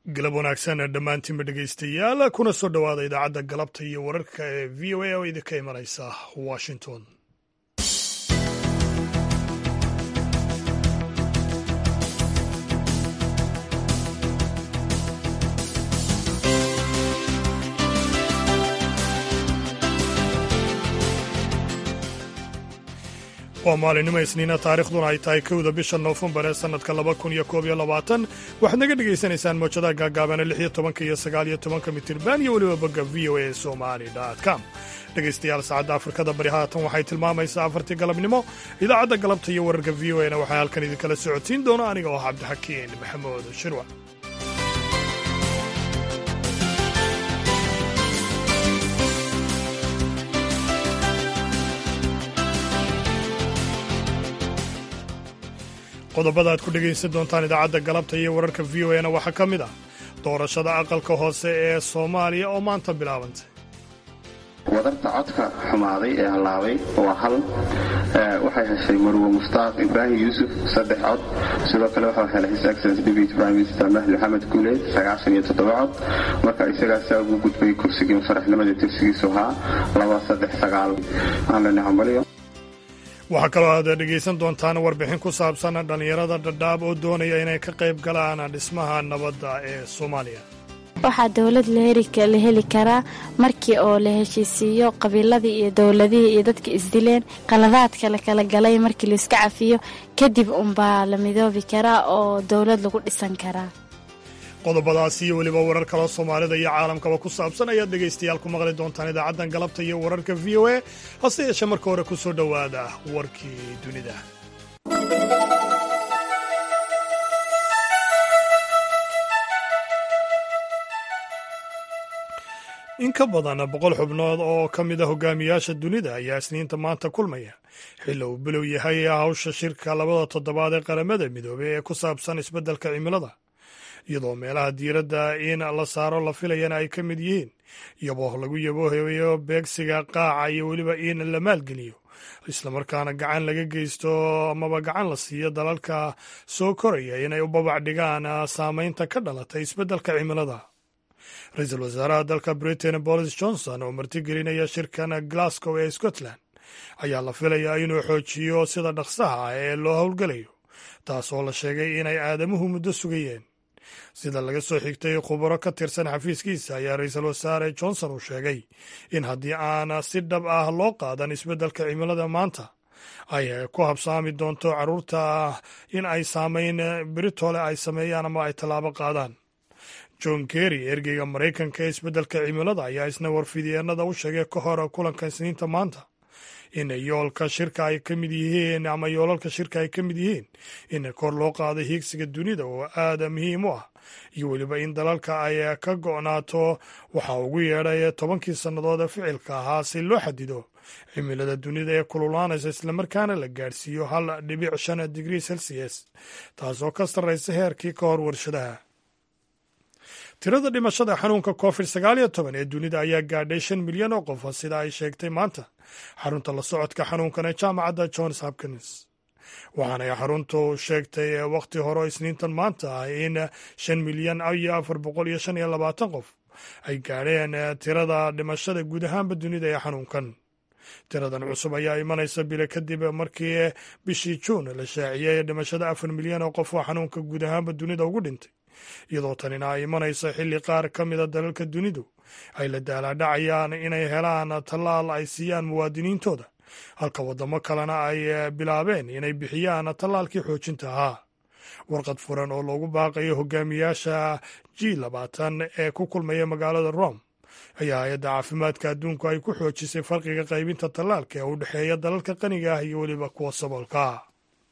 galab wanaagsan dhammaantiinba dhegaystayaal kuna soo dhowaada idaacadda galabta iyo wararka ee v o a oo idinka imanaysa washington waa maalinimo isniina taarikhduna ay tahay kowda bisha noofembar ee sannadka laba kun iyo koob iyo labaatan waxaad naga dhegaysanaysaan mawjadaha gaagaabana lix iyo tobanka iyo sagaal iyo tobanka mitirban iyo weliba bogga v o a somali com dhegaystayaal saacadda afrikada bari haatan waxay tilmaamaysaa afartii galabnimo idaacadda galabta iyo wararka v o a na waxaa halkan idinkala socodsiin doona aniga oo cabdixakiin maxamuud shirwa qodobada aad ku dhegaysan doontaan idaacadda galabta iyo wararka v o na waxaa ka mid ah doorashada aqalka hoose ee soomaaliya oo maanta bilaabantay wadarta codka xumaaday ee hallaabay waa hal waxay heshay marwo mushtaaq ibraahim yuusuf saddex cod sidoo kale waxaa helay his excellence deputy prime minister mahdi maxamed guuleed sagaashan iyo toddoba cod marka isagaasaa ugu gudbay kursigii mufaraxnimada tirsigiisu ahaa laba saddex sagaal waxaan leenahay hambalyo waxaa kaloo aad dhegaysan doontaan warbixin ku saabsan dhallinyarada dhadhaab oo doonaya inay ka qayb galaan dhismaha nabadda ee soomaaliya waxaa dowlad la heli karaa markii oo la heshiisiiyo qabiiladii iyo dowladihii iyo dadka isdileen qaladaadka la kala galay markii laiska cafiyo kadib unbaa la midoobi karaa oo dowlad lagu dhisan karaa qodobadaas iyo weliba warar kaloo soomaalida iyo caalamkaba ku saabsan ayaad dhegaystayaal ku maqli doontaan idaacaddan galabta iyo wararka v o a hase yeeshee marka hore ku soo dhowaada warkii dunida in ka badan boqol xubnood oo ka mid a hogaamiyaasha dunida ayaa isniinta maanta kulmaya xilli uu bilow yahay hawsha shirka labada toddobaad ee qaramada midoobey ee ku saabsan isbeddelka cimilada iyadoo meelaha diiradda in la saaro la filayana ay ka mid yihiin iyaboo lagu yaboohayo beegsiga qaaca iyo weliba in la maalgeliyo islamarkaana gacan laga geysto amaba gacan la siiyo dalalka soo koraya inay u babac dhigaan saameynta ka dhalatay isbeddelka cimilada ra-iisul wasaaraha dalka britain bolis johnson oo martigelinaya shirkan glasgow ee scotland ayaa la filayaa inuu xoojiyo sida dhaqsaha ah ee loo howlgelayo taas oo la sheegay inay aadamuhu muddo sugayeen sida laga soo xigtay khubaro ka tirsan xafiiskiisa ayaa ra-iisul wasaare johnson uu sheegay in haddii aan si dhab ah loo qaadan isbeddelka cimilada maanta ay ku habsaami doonto carruurta in ay saamayn beritole ay sameeyaan ama ay tallaabo qaadaan john kerry ergeyga maraykanka ee isbeddelka cimilada ayaa isna warfidyeennada u sheegay ka hor kulanka isniinta maanta in yoolka shirka ay ka mid yihiin ama yoolalka shirka ay ka mid yihiin in kor loo qaado hiigsiga dunida oo aada muhiim u ah iyo weliba in dalalka ay ka go'naato waxaa ugu yeedhay tobankii sannadood ee ficilka ahaa si loo xadido cimilada dunida ee kululaanaysa islamarkaana la gaadhsiiyo hal dhibic shan digrii celsius taasoo ka sarraysa heerkii ka hor warshadaha tirada dhimashada xanuunka covid sagaal iyo toban ee dunida ayaa gaadhay shan milyan oo qof sida ay sheegtay maanta xarunta la socodka xanuunkan ee jaamacadda johns hopkins waxaanay xaruntu sheegtay wakhti hore isniintan maanta ah in shan milyan iyo afar boqol iyo shan iyo labaatan qof ay gaadheen tirada dhimashada guud ahaanba dunida ee xanuunkan tiradan cusub ayaa imanaysa bile kadib markii bishii juun la shaaciyey dhimashada afar milyan oo qof oo xanuunka guud ahaanba dunida ugu dhintay iyadoo tanina ay imanayso xilli qaar ka mida dalalka dunidu ay la daalaadhacayaan inay helaan tallaal ay siiyaan muwaadiniintooda halka waddamo kalena ay bilaabeen inay bixiyaan tallaalkii xoojinta ahaa warqad furan oo loogu baaqayo hogaamiyaasha g labaatan ee ku kulmaya magaalada rome ayaa hay-adda caafimaadka adduunku ay ku xoojisay farqiga qaybinta tallaalka ee u dhexeeya dalalka qaniga ah iyo weliba kuwa saboolka ah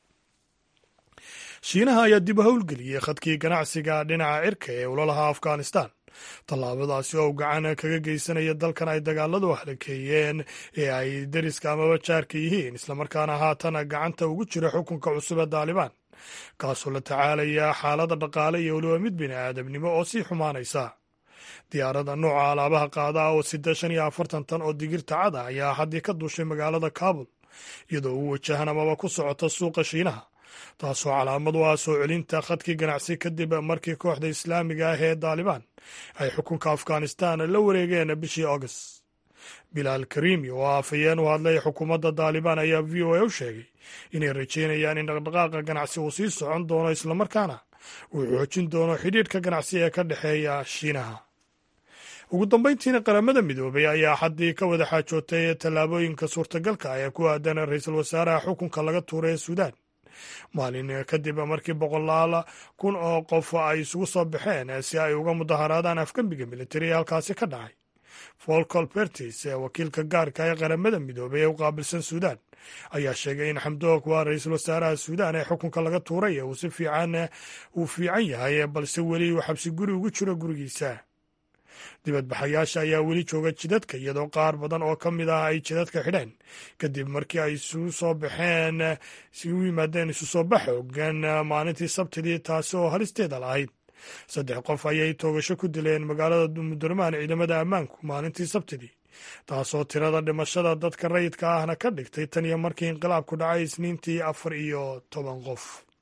shiinaha ayaa dib u howlgeliyey khadkii ganacsiga dhinaca cirka ee ulalaha afghanistan tallaabadaasi oo gacan kaga geysanaya dalkan ay dagaaladu halakeeyeen ee ay deriska amaba jaarka yihiin islamarkaana haatan gacanta ugu jira xukunka cusub ee daalibaan kaasoo la tacaalaya xaalada dhaqaale iyo weliba mid bini aadamnimo oo sii xumaanaysa diyaaradda nooca alaabaha qaada oo sida shan iyo afartan tan oo digirta cada ayaa haddii ka duushay magaalada kaabul iyadoo u wajahan amaba ku socota suuqa shiinaha taasoo calaamad u ah soo celinta khadkii ganacsi kadib markii kooxda islaamiga ah ee daalibaan ay xukunka afghanistan la wareegeen bishii august bilaal karimi oo afhayeen u hadlay xukuumadda daalibaan ayaa v o a u sheegay inay rajeynayaan in dhaqdhaqaaqa ganacsi uu sii socon doono islamarkaana uu xoojin doono xidhiidhka ganacsi ee ka dhexeeya shiinaha ugu dambayntiina qaramada midoobay ayaa xaddii ka wada xaajootay tallaabooyinka suurtagalka ee ku aadan ra-iisul wasaaraha xukunka laga tuuray ee suudaan maalin kadib markii boqolaal kun oo qof ay isugu soo baxeen si ay uga mudaharaadaan afgembiga militari ee halkaasi ka dhacay folcol bertis wakiilka gaarka ee qaramada midoobay ee u qaabilsan suudaan ayaa sheegay in xamdoog waa ra-iisul wasaaraha suudaan ee xukunka laga tuuray uu si fiican uu fiican yahay balse weli uu xabsi guri ugu jiro gurigiisa dibadbaxayaasha ayaa weli jooga jidadka iyadoo qaar badan oo ka mid ah ay jidadka xidheen kadib markii ay isugu soo baxeen isugu yimaadeen isu soo bax xoogan maalintii sabtidii taasi oo halisteeda lahayd saddex qof ayay toogasho ku dileen magaalada mudurmaan ciidamada ammaanku maalintii sabtidii taasoo tirada dhimashada dadka rayidka ahna ka dhigtay tan iyo markii inqilaabku dhacay isniintii afar iyo toban qof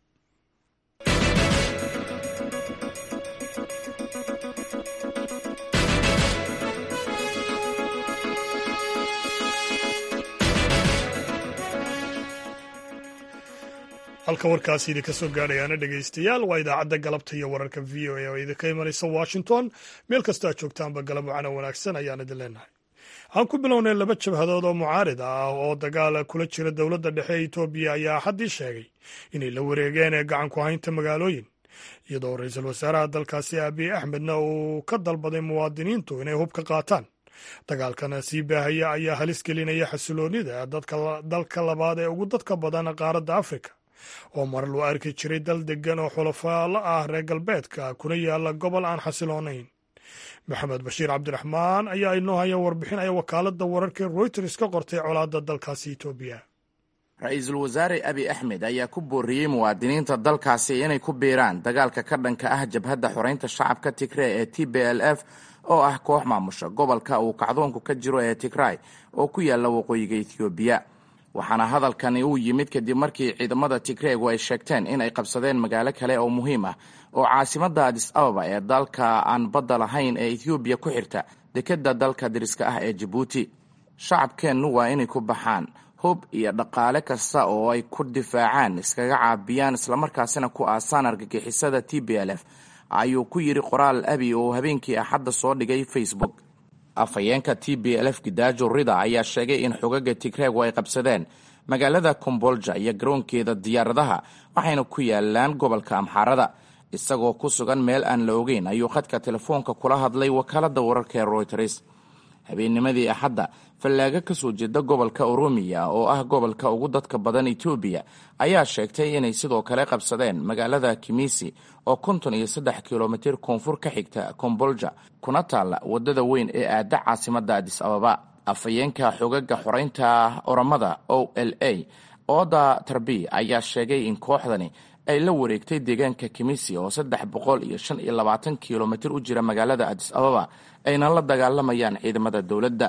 halka warkaasi idinka soo gaadhayaana dhegaystayaal waa idaacadda galabta iyo wararka v o a oo idinka imanaysa washington meel kastoo aad joogtaanba galab wacana wanaagsan ayaan idin leenahay aan ku bilownay laba jabhadood oo mucaarid ah oo dagaal kula jira dowladda dhexe ee etoobiya ayaa haddii sheegay inay la wareegeen ee gacan ku haynta magaalooyin iyadoo ra-iisul wasaaraha dalkaasi abiy axmedna uu ka dalbaday muwaadiniintu inay hub ka qaataan dagaalkana sii baahaya ayaa halis gelinaya xasiloonida dalka labaad ee ugu dadka badan qaaradda afrika oo mar loo arki jiray dal degan oo xulafaalo ah reer galbeedka kuna yaala gobol aan xasiloonayn maxamed bashiir cabdiraxmaan ayaa inoo haya warbixin ay wakaaladda wararka royters ka qortay colaadda dalkaasi etoobiya ra-iisul wasaare abi axmed ayaa ku booriyey muwaadiniinta dalkaasi inay ku biiraan dagaalka ka dhanka ah jabhadda xoreynta shacabka tigrey ee t b l f oo ah koox maamusha gobolka uu kacdoonku ka jiro ee tigray oo ku yaalla waqooyiga ethoobiya waxaana hadalkani uu yimid kadib markii ciidamada tigreegu ay sheegteen in ay qabsadeen magaalo kale oo muhiim ah oo caasimadda adis ababa ee dalka aan badda lahayn ee ethoobiya ku xirta dekedda dalka dariska ah ee jabuuti shacabkeennu waa inay ku baxaan hub iyo dhaqaale kasta oo ay ku difaacaan iskaga caabiyaan islamarkaasina ku aasaan argagixisada t b l f ayuu ku yidhi qoraal abi oo habeenkii axadda soo dhigay facebook afhayeenka t b l f gidaajo rida ayaa sheegay in xogaga tigreegu ay qabsadeen magaalada kombolja iyo garoonkeeda diyaaradaha waxayna ku yaalaan gobolka amxaarada isagoo ku sugan meel aan la ogeyn ayuu khadka telefoonka kula hadlay wakaaladda wararka ee royters habeennimadii axadda fallaago ka soo jeeda gobolka oromiya oo ah gobolka ugu dadka badan etoobiya ayaa sheegtay inay sidoo kale qabsadeen magaalada kimisi oo konton iyo saddex kilomitir koonfur ka xigta kombolja kuna taalla waddada weyn ee aada caasimadda adis ababa afhayeenka xogaga xoreynta oramada o l a ooda tarbi ayaa sheegay in kooxdani ay la wareegtay deegaanka kimisi oo saddex boqol iyo shan iyo labaatan kilomitir u jira magaalada adis ababa ayna la dagaalamayaan ciidamada dowladda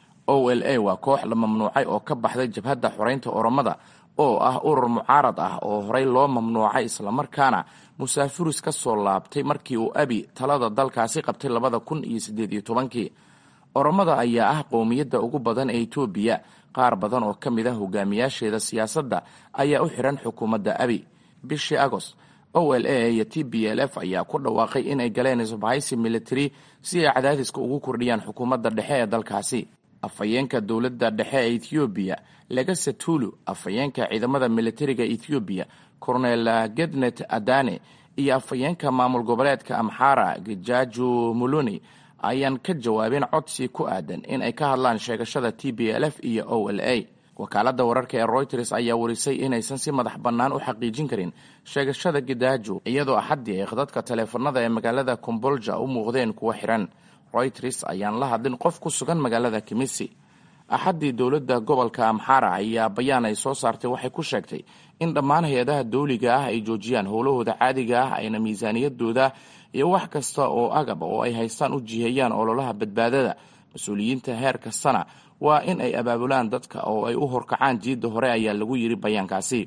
o l a waa koox la mamnuucay oo ka baxday jabhadda xoreynta oromada oo ah urur mucaarad ah oo horey loo mamnuucay islamarkaana musaafiris ka soo laabtay markii uu abi talada dalkaasi qabtay labada kun iyo siddeed iyo tobankii oromada ayaa ah qowmiyadda ugu badan ee etoobiya qaar badan oo ka mid ah hogaamiyaasheeda siyaasadda ayaa u xihan xukuumadda abi bishii agost o l a iyo t b l f ayaa ku dhawaaqay inay galeen isbahaysi military si ay cadaadiska ugu kordhiyaan xukuumadda dhexe ee dalkaasi afhayeenka dowladda dhexe ee ethoobiya legase tulu afhayeenka ciidamada militariga ethoobiya cornel gednet adane iyo afhayeenka maamul goboleedka amxara gijaju muluni ayaan ka jawaabin codsi ku aadan in ay ka hadlaan sheegashada t b l f iyo o l a wakaaladda wararka ee royters ayaa warisay inaysan si madax bannaan u xaqiijin karin sheegashada gidaajo iyadoo axaddii ay khadadka taleefanada ee magaalada kombolja u muuqdeen kuwa xiran royters ayaan la hadlin qof ku sugan magaalada kimisi axaddii dowladda gobolka amxara ayaa bayaan ay soo saartay waxay ku sheegtay in dhammaan hay-adaha dawliga ah ay joojiyaan howlahooda caadiga ah ayna miisaaniyadooda iyo wax kasta oo agab oo ay haystaan u jiheeyaan ololaha badbaadada mas-uuliyiinta heer kastana waa in ay abaabulaan dadka oo ay u horkacaan jiidda hore ayaa lagu yidhi bayaankaasi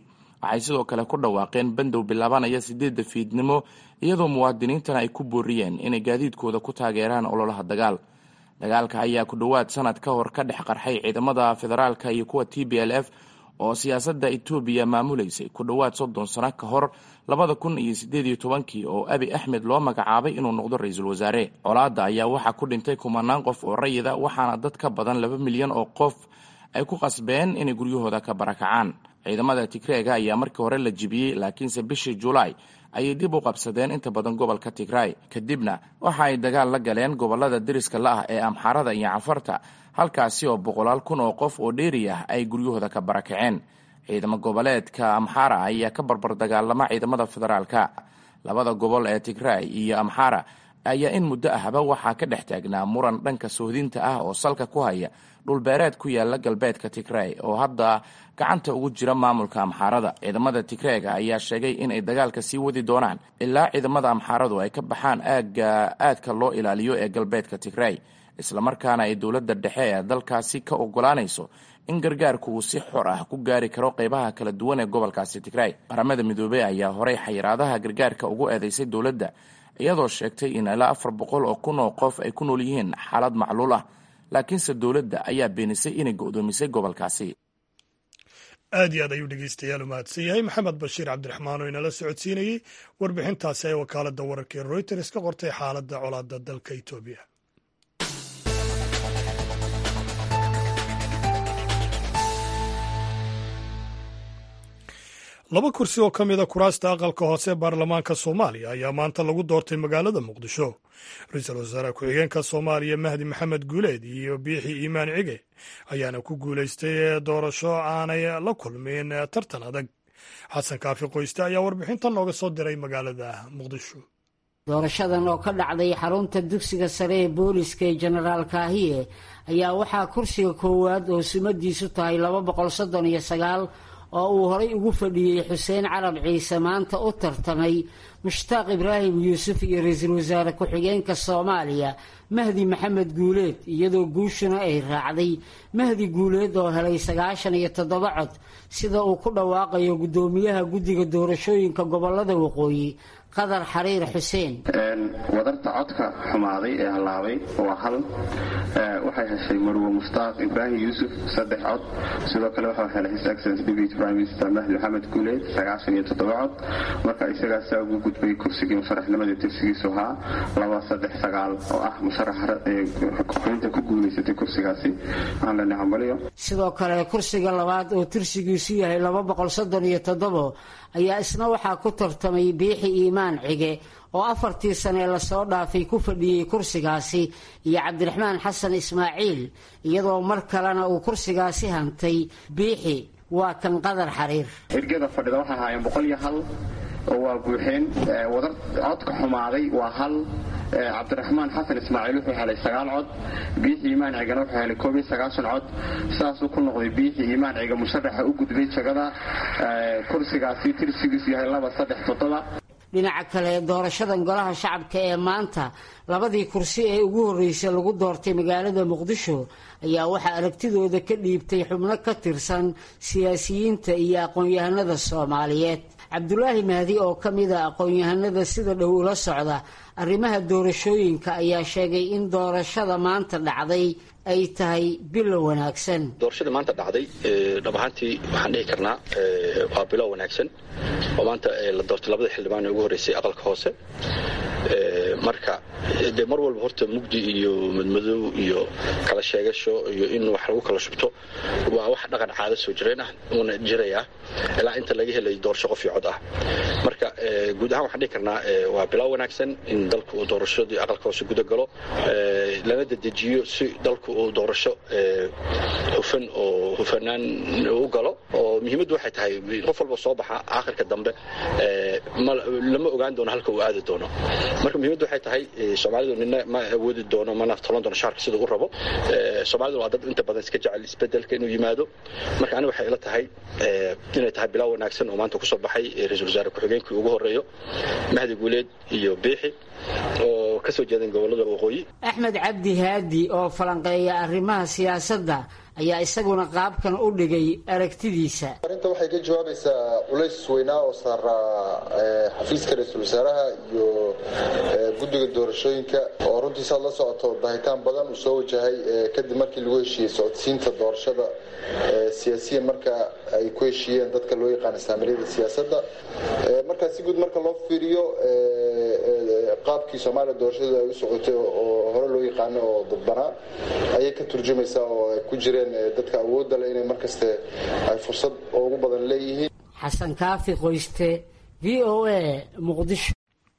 waxay sidoo kale ku dhawaaqeen bandow bilaabanaya sideedda fiidnimo iyadoo muwaadiniintana ay ku booriyeen inay gaadiidkooda ku taageeraan ololaha dagaal dagaalka ayaa ku dhowaad sanad ka hor ka dhex qarxay ciidamada federaalka iyo kuwa t b l f oo siyaasadda etoobiya maamuleysay ku dhowaad soddon sano ka hor labada kun iyo siddeed iyo tobankii oo abi axmed loo magacaabay inuu noqdo ra-iisul wasaare colaadda ayaa waxaa ku dhintay kumanaan qof oo rayida waxaana dad ka badan laba milyan oo qof ay ku qasbeen inay guryahooda ka barakacaan ciidamada tigreega ayaa markii hore la jibiyey laakiinse bishii julaay ayay dib u qabsadeen inta badan gobolka tigray kadibna waxa ay dagaal la galeen gobolada deriska la ah ee amxaarada iyo cafarta halkaasi oo boqolaal kun oo qof oo dheeri ah ay guryahooda ka barakaceen ciidamo goboleedka amxara ayaa ka barbar dagaalama ciidamada federaalka labada gobol ee tigray iyo amxara ayaa in muddo ahba waxaa ka dhex taagnaa muran dhanka sohdinta ah oo salka ku haya dhulbeereed ku yaala galbeedka tigray oo hadda gacanta ugu jira maamulka amxaarada ciidamada tigreega ayaa sheegay inay dagaalka sii wadi doonaan ilaa ciidamada amxaaradu ay ka baxaan aagga aadka loo ilaaliyo ee galbeedka tigray islamarkaana ay dowladda dhexe ee dalkaasi ka ogolaanayso in gargaarku uu si xor ah ku gaari karo qeybaha kala duwan ee gobolkaasi tigray qaramada midoobey ayaa horey xayiraadaha gargaarka ugu eedeysay dowladda iyadoo sheegtay in ilaa afar boqol oo kun oo qof ay ku nool yihiin xaalad macluul ah laakiinse dowladda ayaa beenisay inay go'doomisay gobolkaasi aad iyo aad ayuu dhegeystayaal u mahadsan yahay maxamed bashiir cabdiraxmaan oo inala socodsiinayey warbixintaasi ay wakaaladda wararka ee royters ka qortay xaaladda colaadda dalka etoobiya laba kursi oo ka mida kuraasta aqalka hoose ee baarlamaanka soomaaliya ayaa maanta lagu doortay magaalada muqdisho ra-iisul wasaare ku-xigeenka soomaaliya mahdi maxamed guuleed iyo biixi iimaan cige ayaana ku guulaystay doorasho aanay la kulmin tartan adag xasan kaafi qoyste ayaa warbixintan nooga soo diray magaalada muqdisho doorashadan oo ka dhacday xarunta dugsiga sare ee booliska ee jenaraal kaahiye ayaa waxaa kursiga koowaad oo sumadiisu tahay laba boqol soddon iyo sagaal oo uu horay ugu fadhiyey xuseen carab ciise maanta u tartamay mushtaaq ibraahim yuusuf iyo ra-iisul wasaare ku-xigeenka soomaaliya mahdi maxamed guuleed iyadoo guushuna ay raacday mahdi guuleed oo helay sagaashan iyo toddoba cod sida uu ku dhawaaqayo guddoomiyaha guddiga doorashooyinka gobolada waqooyi qadar xariir xuseen wadarta codka xumaaday ee hallaabay waa hal waxay heshay marwe mushtaaq ibraahim yuusuf saddex cod sidoo kale waxaa helay his excellence deputy prime minister mahdi maxamed guuleed sagaashan iyo toddoba cod marka isagaasaa ugu gudbay kursigii musharaxnimadii tirsigiisu ahaa laba saddex sagaal oo ah musharaxa xubinta ku guulaysatay kursigaasi waxaan leenahay hambalyo sidoo kale kursiga labaad oo tirsigiisu yahay laba boqol soddon iyo toddobo ayaa isna waxaa ku tartamay biixi iimaan cige oo afartii sane lasoo dhaafay ku fadhiyey kursigaasi iyo cabdiraxmaan xasan ismaaciil iyadoo mar kalena uu kursigaasi hantay biixi waa kan qadar xariir ergada fadhida waxay ahaayeen boqol iyo hal oo waa buuxeen wadar codka xumaaday waa hal cabdiraxmaan xasan ismaaciil wuxuu helay sagaal cod biixi iimaan cigana wuxuu helay koob iyo sagaashan cod saasuu ku noqday biixi iimaan ciga musharaxa u gudbay jagada kursigaasi tirsigiisu yahay laba saddex toddoba dhinaca kale doorashadan golaha shacabka ee maanta labadii kursi ee ugu horreysay lagu doortay magaalada muqdisho ayaa waxaa aragtidooda ka dhiibtay xubno ka tirsan siyaasiyiinta iyo aqoon-yahanada soomaaliyeed cabdulaahi mahdi oo ka mid a aqoon-yahanada sida dhow ula socda arrimaha doorashooyinka ayaa sheegay in doorashada maanta dhacday ay tahay bilo wanaagsan doorashada maanta dhacday dhab ahaantii waxaan dhihi karnaa waa bilo wanaagsan oo maanta la doortay labada xildhibaan ee ugu horreysay aqalka hoose marka dee mar walba horta mugdi iyo madmadow iyo kala sheegasho iyo in wax lagu kala shubto waa wax dhaqan caado soo jireen ah uuna jirayaa ilaa inta laga helay doorasho qof iyo cod ah marka guud ahaan waxaan dhihi karnaa waa bilow wanaagsan in dalku uu doorashadii aqalka hoose guda galo lana dedejiyo si dalku uu doorasho hufan oo hufanaan u galo oo muhiimaddu waxay tahay qof walba soo baxa aakhirka dambe lama ogaan doono halka uu aadi doono marka muhiimaddu waxay tahay soomaalidu nina ma awoodi doono mana tolan doono shaarka sida u rabo soomaalidu waa dad inta badan iska jecel isbedelka inuu yimaado marka aniga waxay ila tahay inay tahay bilow wanaagsan oo maanta kusoo baxay ra-iisul wasaare ku-xigeenkii ugu horeeyo mahdi guuleed iyo biixi oo kasoo jeedan gobolada waqooyi axmed cabdi haadi oo falanqeeya arrimaha siyaasadda ayaa isaguna qaabkan u dhigay aragtidiisa arrinta waxay ka jawaabaysaa culays weynaa oo saaraa xafiiska ra-iisul wasaaraha iyo guddiga doorashooyinka oo runtii saad la socoto bahitaan badan uu soo wajahay kadib markii lagu heshiiyey socodsiinta doorashada siyaasiyan marka ay ku heshiiyeen dadka loo yaqaana saamiliyada siyaasadda marka si guud marka loo fiiriyo qaabkii soomaaliya doorashadu ay u socotay oo hore loo yaqaano oo dadbanaa ayay ka turjumaysaa oo ay ku jireen dadka awoodda leh inay markaste ay fursad ugu badan leeyihiin xasan kaafi qoyste v o a muqdisho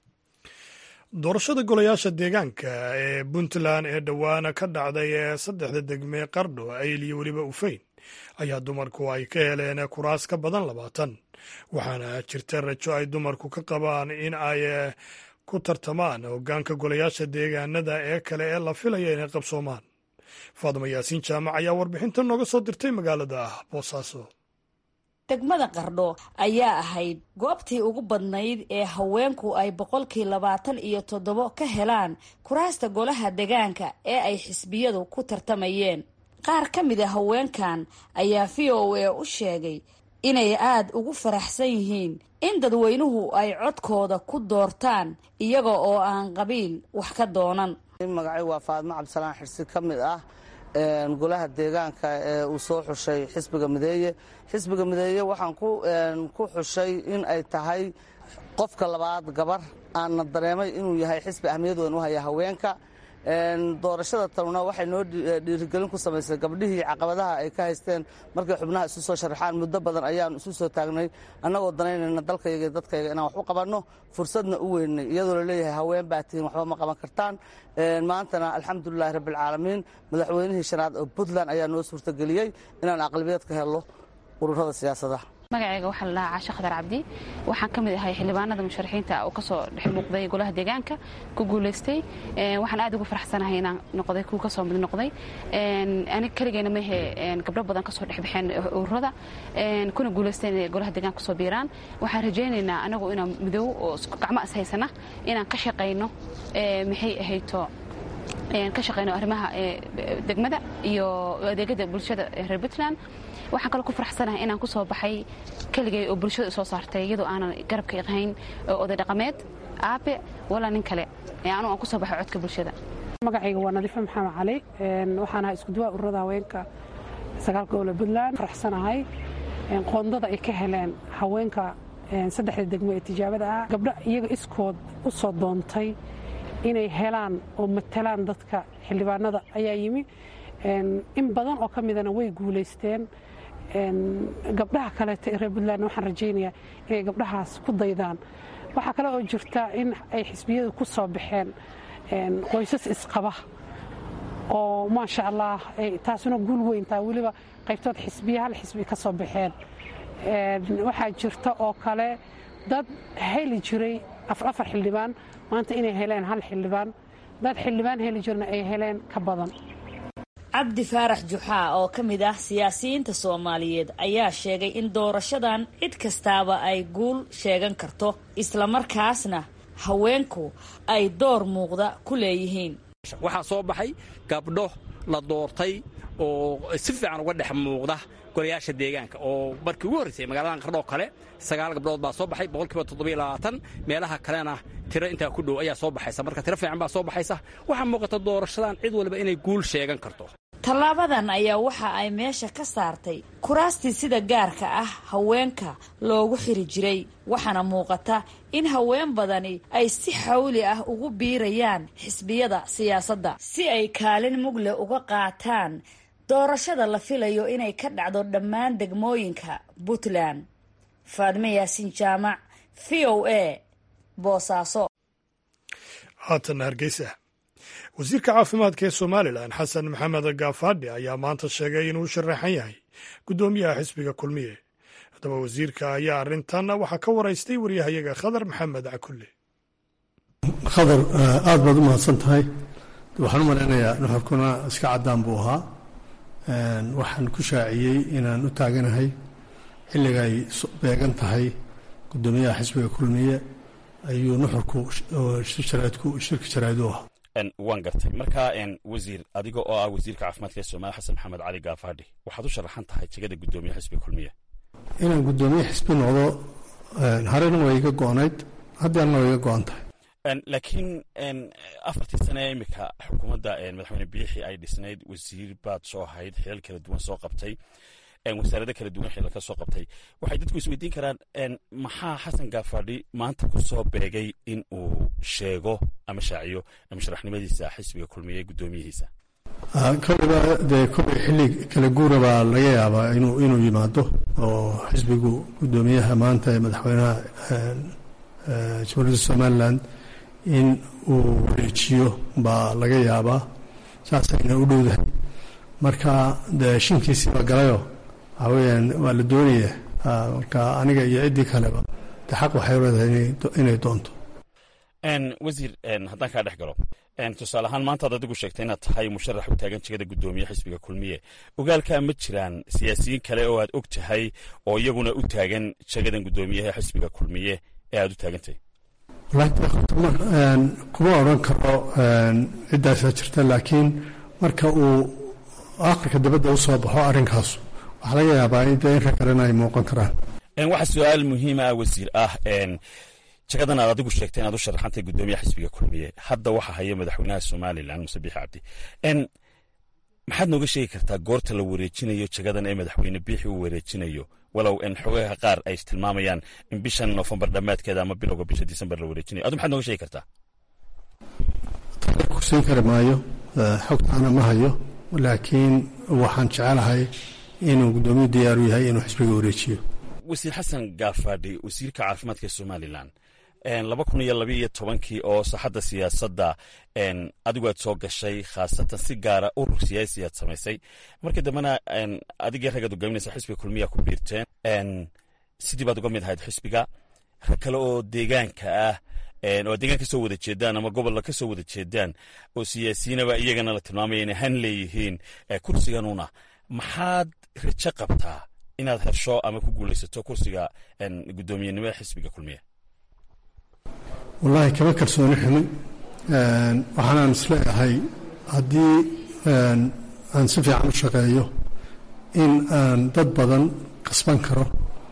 doorashada golayaasha deegaanka ee puntland ee dhowaana ka dhacday ee saddexda degme qardho ayl iyo weliba ufeyn ayaa dumarku ay ka heleen kuraas ka badan labaatan waxaana jirta rajo ay dumarku ka qabaan in ay ku tartamaan hoggaanka golayaasha deegaanada ee kale ee la filaya inay qabsoomaan faaduma yaasiin jaamac ayaa warbixinta nooga soo dirtay magaalada boosaaso degmada qardho ayaa ahayd goobtii ugu badnayd ee haweenku ay boqolkii labaatan iyo toddobo ka helaan kuraasta golaha degaanka ee ay xisbiyadu ku tartamayeen qaar ka mid a haweenkan ayaa v o a u sheegay inay aada ugu faraxsan yihiin in dadweynuhu ay codkooda ku doortaan iyaga oo aan qabiil wax ka doonan magacay waa faadmo cabdisalaan xirsi ka mid ah golaha deegaanka ee uu soo xushay xisbiga mideeye xisbiga mideeye waxaan ku xushay in ay tahay qofka labaad gabar aanna dareemay inuu yahay xisbi ahmiyad weyn u haya haweenka doorashada tanuna waxay noo dhiirigelin ku samaysay gabdhihii caqabadaha ay ka haysteen markay xubnaha isu soo sharaxaan muddo badan ayaanu isu soo taagnay annagoo danaynayna dalkayga iyo dadkayga inaan wax u qabanno fursadna u weynay iyadoo laleeyahay haween baa tihiin waxba ma qaban kartaan maantana alxamdulilahi rabbialcaalamiin madaxweynihii shanaad oo puntland ayaa noo suurtageliyey inaan aqlibiyeed ka helno ururada siyaasadaha magacayga waxaa la dhahaa caashe khadar cabdi waxaan ka mid ahay xildhibaanada musharaxiinta oo kasoo dhex muuqday golaha deegaanka ku guulaystay waxaan aad ugu faraxsanahay inaan noqday kuwa kasoo mid noqday anig keligeyna mehe gabdho badan kasoo dhexbaxeen ururada kuna guulaysteen inay golaha deegaanka kusoo biiraan waxaan rajaynaynaa anagu inaan midoow oo gacmo is haysana inaan ka shaqayno maxay ahayto ka shaqayno arrimaha degmada iyo adeegyada bulshada reer puntland waxaan kaloo ku faraxsanahay inaan ku soo baxay keligay oo bulshada soo saartay iyadoo aanan garabka iqahayn oday dhaqameed aabe walaa nin kale anu aan ku soo baxay codka bulshada magacayga waa nadiife maxamed cali waxaan ahaa iskuduwaa ururada haweenka sagaalka gobole puntland faraxsanahay qoondada ay ka heleen haweenka saddexda degmo ee tijaabada ah gabdho iyaga iskood u soo doontay inay helaan oo matalaan dadka xildhibaanada ayaa yimi in badan oo ka midana way guulaysteen gabdhaha kaleeto ee reer puntland waxaan rajaynayaa inay gabdhahaas ku daydaan waxaa kale oo jirta in ay xisbiyadu ku soo baxeen qoysas isqaba oo maasha allah taasuna guul weyntaa weliba qaybtood xisbiya hal xisbi ka soo baxeen waxaa jirta oo kale dad heli jiray afar xildhibaan maanta inay heleen hal xildhibaan dad xildhibaan heli jirna ay heleen ka badan cabdi faarax juxaa oo ka mid ah siyaasiyiinta soomaaliyeed ayaa sheegay in doorashadan cid kastaaba ay guul sheegan karto islamarkaasna haweenku ay door muuqda ku leeyihiin waxaa soo baxay gabdho la doortay oo si fiican uga dhex muuqda golayaasha deegaanka oo markii ugu horraysay magaaladan qardhoo kale sagaal gabdhood baa soo baxay boqolkiiba toddobiyo labaatan meelaha kalena tiro intaa ku dhow ayaa soo baxaysa marka tiro fiican baa soo baxaysa waxaa muuqata doorashadan cid walba inay guul sheegan karto tallaabadan ayaa waxa ay meesha ka saartay kuraastii sida gaarka ah haweenka loogu xiri jiray waxaana muuqata in haween badani ay si xawli ah ugu biirayaan xisbiyada siyaasadda si ay kaalin mugle uga qaataan doorashada la filayo inay ka dhacdo dhammaan degmooyinka puntland faadme yaasin jaamac v o a boosaaso haatana hargeysa wasiirka caafimaadka ee somalilan xasan maxamed gaafadhi ayaa maanta sheegay inuu sharaxan yahay guddoomiyaha xisbiga kulmiye haddaba wasiirka ayaa arrintan waxaa ka waraystay waryahayaga khadar maxamed cakulle khadar aad baad u mahadsan tahay waxaan u malaynayaa nuxurkuna iska caddaan buu ahaa waxaan ku shaaciyey inaan u taaganahay xilliga ay beegan tahay guddoomiyaha xisbiga kulmiye ayuu nuxurku shirka jaraa'id u ahaa waan gartay marka wasiir adiga oo ah wasiirka caafimaadka ee soomaaliya xasan maxamed cali gaafadhi waxaad u sharaxan tahay jegada guddoomiye xisbiga kulmiye inaan guddoomiye xisbi noqdo harena waa iga go-nayd haddeerna waa iga go-an tahay laakiin afartii sane ee imika xukuumadda madaxweyne biixi ay dhisnayd wasiir baad soo ahayd xilal kala duwan soo qabtay wasaarado kala duwan xilal ka soo qabtay waxay dadku isweydiin karaan maxaa xasan gaafadhi maanta ku soo beegay in uu sheego ama shaaciyo musharaxnimadiisa xisbiga kulmiye guddoomiyihiisa kolliba dee kolley xilli kala guura baa laga yaabaa inuu inuu yimaado oo xisbigu guddoomiyaha maanta ee madaxweynaha jamhuuriyadda somalilan in uu wareejiyo baa laga yaabaa saasayna u dhowdahay marka dee shinkiisiiba galayoo waxaa weeyaan waa la doonaya marka aniga iyo ciddii kaleba de xaq waxay leedahay inay doonto wasiir haddaan kaa dhex galo tusaale ahaan maantaad adigu sheegtay inaad tahay musharax u taagan jegada guddoomiye xisbiga kulmiye ogaalkaa ma jiraan siyaasiyiin kale oo aad og tahay oo iyaguna u taagan jegadan guddoomiyaha xisbiga kulmiye ee aad u taagantahay kuma odran karo ciddaasaa jirta laakiin marka uu aakhirka dabadda u soo baxo arrinkaasu waxaa laga yaabaa in dee inka kalena ay muuqan karaan waxaa su-aal muhiima ah wasiir ah jagadan aad adigu sheegtay inaad u sharaxantay guddoomiyaha xisbiga kulmiye hadda waxaa haya madaxweynaha somalilan muse biixi cabdi maxaad nooga sheegi kartaa goorta la wareejinayo jagadan ee madaxweyne biixi uu wareejinayo walow xogaha qaar ay tilmaamayaan in bishan nofembar dhammaadkeeda ama bilowga bisha disembar la wareejinayo adu maxaad nooga sheegi kartaa kusiin kari maayo xogtaana ma hayo laakiin waxaan jecelahay inuu guddoomiyu diyaaru yahay inuu xisbiga wareejiyo wasiir xasan gaafadhi wasiirka caafimaadka ee somalilan laba kun iyo labaiyo tobankii oo saxadda siyaasadda adigu aad soo gashay khaasatan si gaara urur siyaasi aad samaysay markii dambena adigii raggaad hogaaminaysa xisbiga kulmiya ku biirteen sidii baad uga mid ahayd xisbiga rag kale oo deegaanka ah oo deegaan ka soo wada jeedaan ama gobolla ka soo wada jeedaan oo siyaasiyiinaba iyagana la tilmaamaya inay han leeyihiin kursiganuna maxaad rajo qabtaa inaad hesho ama ku guulaysato kursiga guddoomiyenimada xisbiga kulmiya wallaahi kama kalsooni xumin waxaanaan isleeyahay haddii aan si fiican u shaqeeyo in aan dad badan kasban karo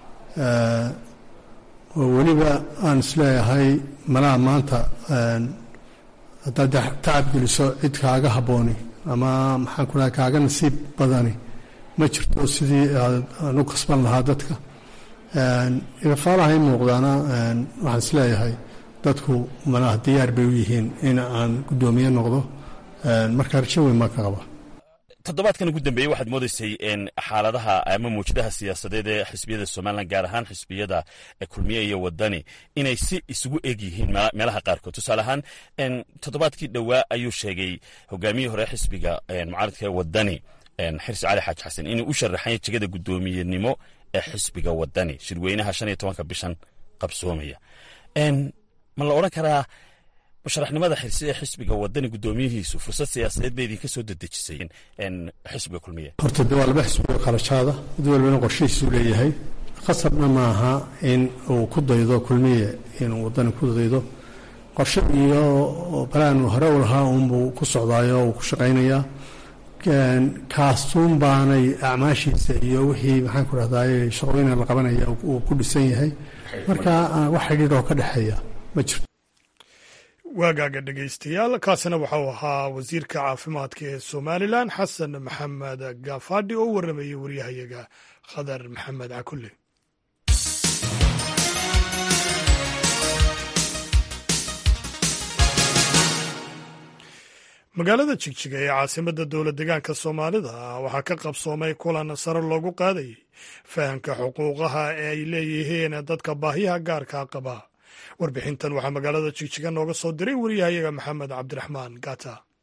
oo weliba aan isleeyahay malaha maanta haddaad tacab geliso cid kaaga habbooni ama maxaan ku dhahay kaaga nasiib badani ma jirto sidii aan u kasban lahaa dadka ifaalaha i muuqdaana waxaan isleeyahay dadku malaha diyaar bay u yihiin in aan guddoomiye noqdo marka rajo weyn maa ka qaba toddobaadkan ugu dambeeyey waxaad moodaysay xaaladaha ama mawjadaha siyaasadeed ee xisbiyada somalilan gaar ahaan xisbiyada kulmiye iyo wadani inay si isugu eg yihiin meelaha qaarkood tusaale ahaan toddobaadkii dhowaa ayuu sheegay hogaamiyihii hore xisbiga mucaaradka ee wadani xirsi cali xaaji xasan inuu u sharaxanya jegada guddoomiyenimo ee xisbiga wadani shirweynaha shan iyo tobanka bishan qabsoomaya ma la odhan karaa musharaxnimada xirsi ee xisbiga wadani guddoomiyihiisu fursad siyaasadeed bay idinka soo dedejisay xisbiga kulmiye horta de waa laba xisbiga kharajaada mid walbana qorshihiisuu leeyahay khasabna maaha in uu ku daydo kulmiye inuu wadani ku daydo qorshe iyo balaan hore u lahaa uunbuu ku socdaayo uu ku shaqaynayaa kaasuun baanay acmaashiisa iyo wixii maxaan ku rahdaay shaqooyina la qabanaya uu ku dhisan yahay marka wax xidhiir oo ka dhexeeya ma jirto waagaaga dhegaystayaal kaasina waxau ahaa wasiirka caafimaadka ee somalilan xasan maxamed gaafadhi oo u warramayay waryahayaga khadar maxamed cakulle magaalada jigjiga ee caasimadda dowlad degaanka soomaalida waxaa ka qabsoomay kulan sare loogu qaadayay fahamka xuquuqaha ee ay leeyihiin dadka baahiyaha gaarka qaba warbixintan waxaa magaalada jigjiga nooga soo diray wariyahayaga maxamed cabdiraxmaan gata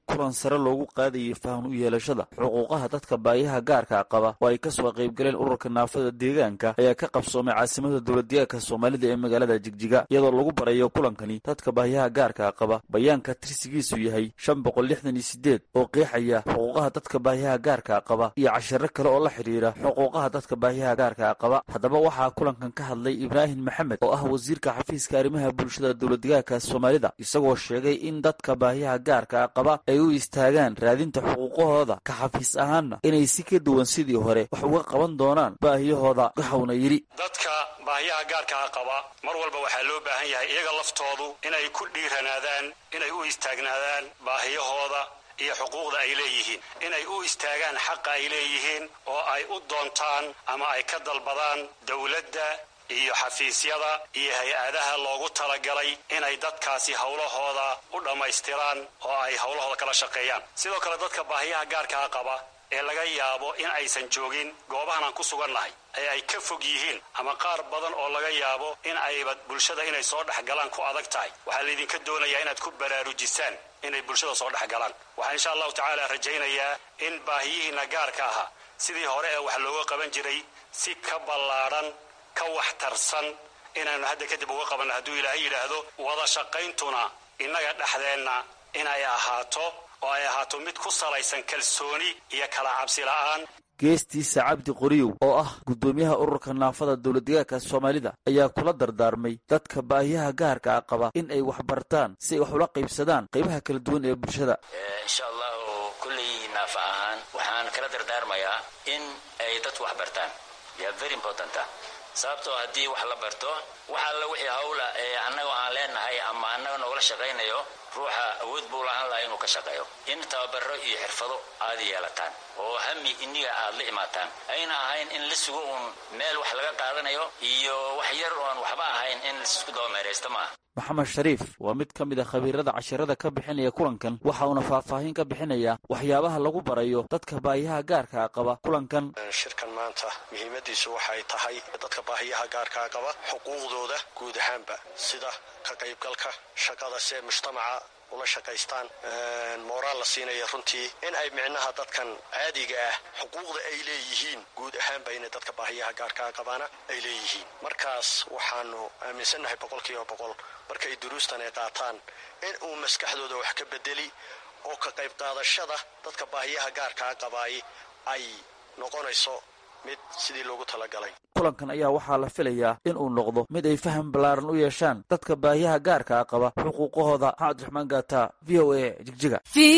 kulan sare loogu qaadayay fahan u yeelashada xuquuqaha dadka baayaha gaarka qaba oo ay kasoo qaybgaleen ururka naafada deegaanka ayaa ka qabsoomay caasimada dowladdeegaanka soomaalida ee magaalada jigjiga iyadoo lagu barayo kulankani dadka baayaha gaarka qaba bayaanka tirsigiisu yahay shan boqol lixdan iyo sideed oo qeexaya xuquuqaha dadka baayaha gaarka qaba iyo cashiro kale oo la xidhiira xuquuqaha dadka baayaha gaarka qaba haddaba waxaa kulankan ka hadlay ibraahim maxamed oo ah wasiirka xafiiska arrimaha bulshada dowladdeegaanka soomaalida isagoo sheegay in dadka baayaha gaarka qaba ay u istaagaan raadinta xuquuqahooda ka xafiis ahaanna inay si ka duwan sidii hore wax uga qaban doonaan baahiyahooda waxauna yidhi dadka baahiyaha gaarkaa qaba mar walba waxaa loo baahan yahay iyaga laftoodu inay ku dhiiranaadaan inay u istaagnaadaan baahiyahooda iyo xuquuqda ay leeyihiin inay u istaagaan xaqa ay leeyihiin oo ay u doontaan ama ay ka dalbadaan dowladda iyo xafiisyada iyo hay-adaha loogu talagalay inay dadkaasi howlahooda u dhammaystiraan oo ay howlahooda kala shaqeeyaan sidoo kale dadka baahiyaha gaarkaa qaba ee laga yaabo in aysan joogin goobahan aan ku sugannahay ee ay ka fog yihiin ama qaar badan oo laga yaabo in ayba bulshada inay soo dhex galaan ku adag tahay waxaa laydinka doonayaa inaad ku baraarujisaan inay bulshada soo dhex galaan waxaan insha allahu tacaala rajaynayaa in baahiyihiinna gaarka ahaa sidii hore ee wax looga qaban jiray si ka ballaadhan ka waxtarsan inaannu hadda kadib uga qabanno hadduu ilaahay yidhaahdo wada shaqayntuna innaga dhexdeenna inay ahaato oo ay ahaato mid ku salaysan kalsooni iyo kala cabsi la'aan geestiisa cabdi qoriyow oo ah guddoomiyaha ururka naafada dowladdeegaanka soomaalida ayaa kula dardaarmay dadka baahiyaha gaarka a qaba in ay wax bartaan si ay wax ula qaybsadaan qaybaha kala duwan ee bulshada insha allahu kulley naafa ahaan waxaan kala dardaarmayaa in ay dadku wax bartaan ya very important sababtoo haddii wax la barto wax alla wixii hawla ee annaga aan leenahay ama annaga noogala shaqaynayo ruuxa awood buu lahaan lahaa inuu ka shaqeeyo in tababaro iyo xirfado aad yeelataan oo hami iniga aad la imaataan ayna ahayn in la sugo uun meel wax laga qaadanayo iyo wax yar oon waxba ahayn in laisku dabameeraysta maaha maxamed shariif waa mid ka mid a khabiirada cashirada ka bixinaya kulankan waxa uuna faahfaahin ka bixinaya waxyaabaha lagu barayo dadka baahiyaha gaarkaa qaba kulankan shirkan maanta muhiimadiisu waxay tahay dadka baahiyaha gaarkaa qaba xuquuqdooda guud ahaanba sida ka qaybgalka shaqada si ay mujtamaca ula shaqaystaan mooraal la siinaya runtii in ay micnaha dadkan caadiga ah xuquuqda ay leeyihiin guud ahaanba inay dadka baahiyaha gaarkaa qabaana ay leeyihiin markaas waxaanu aaminsannahay boqolkiiba boqol markay duruustan ay qaataan in uu maskaxdooda wax ka bedeli oo ka qayb qaadashada dadka baahiyaha gaarkaa qabaay ay noqonayso mid sidii loogu talagalay kulankan ayaa waxaa la filayaa in uu noqdo mid ay faham ballaaran u yeeshaan dadka baahiyaha gaarkaa qaba xuquuqahooda maxamed abdiraxmaan gaata v o a jigjiga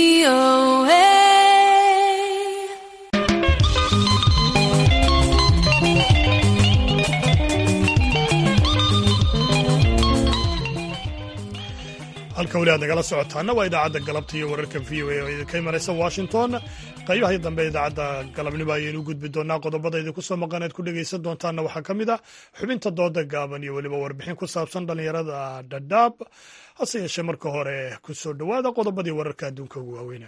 halka weli aad nagala socotaana waa idaacadda galabta iyo wararka v o a oo idinka imanaysa washington qaybaha dambe idaacadda galabnimo ayaynu u gudbi doonaa qodobada idinku soo maqan eed ku dhegaysan doontaana waxaa ka mid ah xubinta dooda gaaban iyo weliba warbixin ku saabsan dhallinyarada dhadhaab hase yeeshee marka hore ku soo dhowaada qodobadii wararka adduunka ugu waaweyna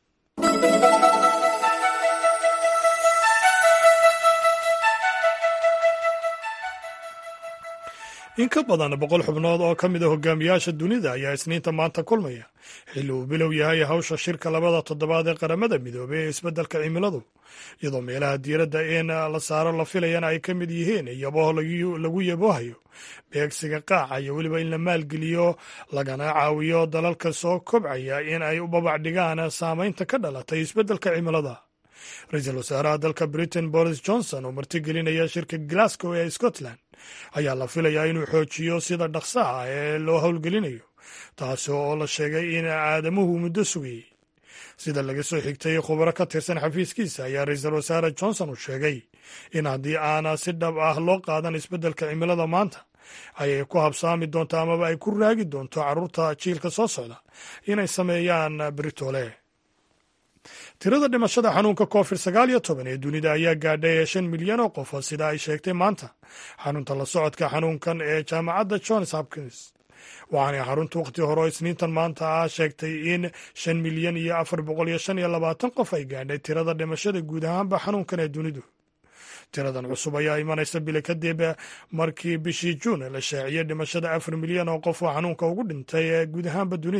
in ka badan boqol xubnood oo ka mid a hogaamiyaasha dunida ayaa isniinta maanta kulmaya xilli uu bilow yahay hawsha shirka labada toddobaad ee qaramada midoobey ee isbeddelka cimiladu iyadoo meelaha diiradda in la saaro la filayana ay ka mid yihiin iyaboho lagu yaboohayo beegsiga qaaca iyo weliba in la maalgeliyo lagana caawiyo dalalka soo kobcaya in ay u babac dhigaan saamaynta ka dhalatay isbeddelka cimilada ra-iisul wasaaraha dalka britain boris johnson oo martigelinaya shirka glasgow ee scotland ayaa la filayaa inuu xoojiyo sida dhaqsaha ee loo howlgelinayo taasi oo la sheegay in aadamuhu muddo sugayey sida laga soo xigtay khubaro ka tirsan xafiiskiisa ayaa ra-iisul wasaare johnson uu sheegay in haddii aana si dhab ah loo qaadan isbeddelka cimilada maanta ayay ku habsaami doonto amaba ay ku raagi doonto carruurta jiilka soo socda inay sameeyaan britole tirada dhimashada xanuunka covid sagaal iyo toban ee dunida ayaa gaadhay shan milyan oo qof sida ay sheegtay maanta xarunta la socodka xanuunkan ee jaamacadda johns hopkins waxaanay xarunta wakhti hore oo isniintan maanta ah sheegtay in shan milyan iyo afar boqol iyo shan iyo labaatan qof ay gaadhay tirada dhimashada guud ahaanba xanuunkan ee dunidu tiradan cusub ayaa imanaysa bili kadib markii bishii juun la shaaciyey dhimashada afar milyan oo qof oo xanuunka ugu dhintay ee guud ahaanba dunida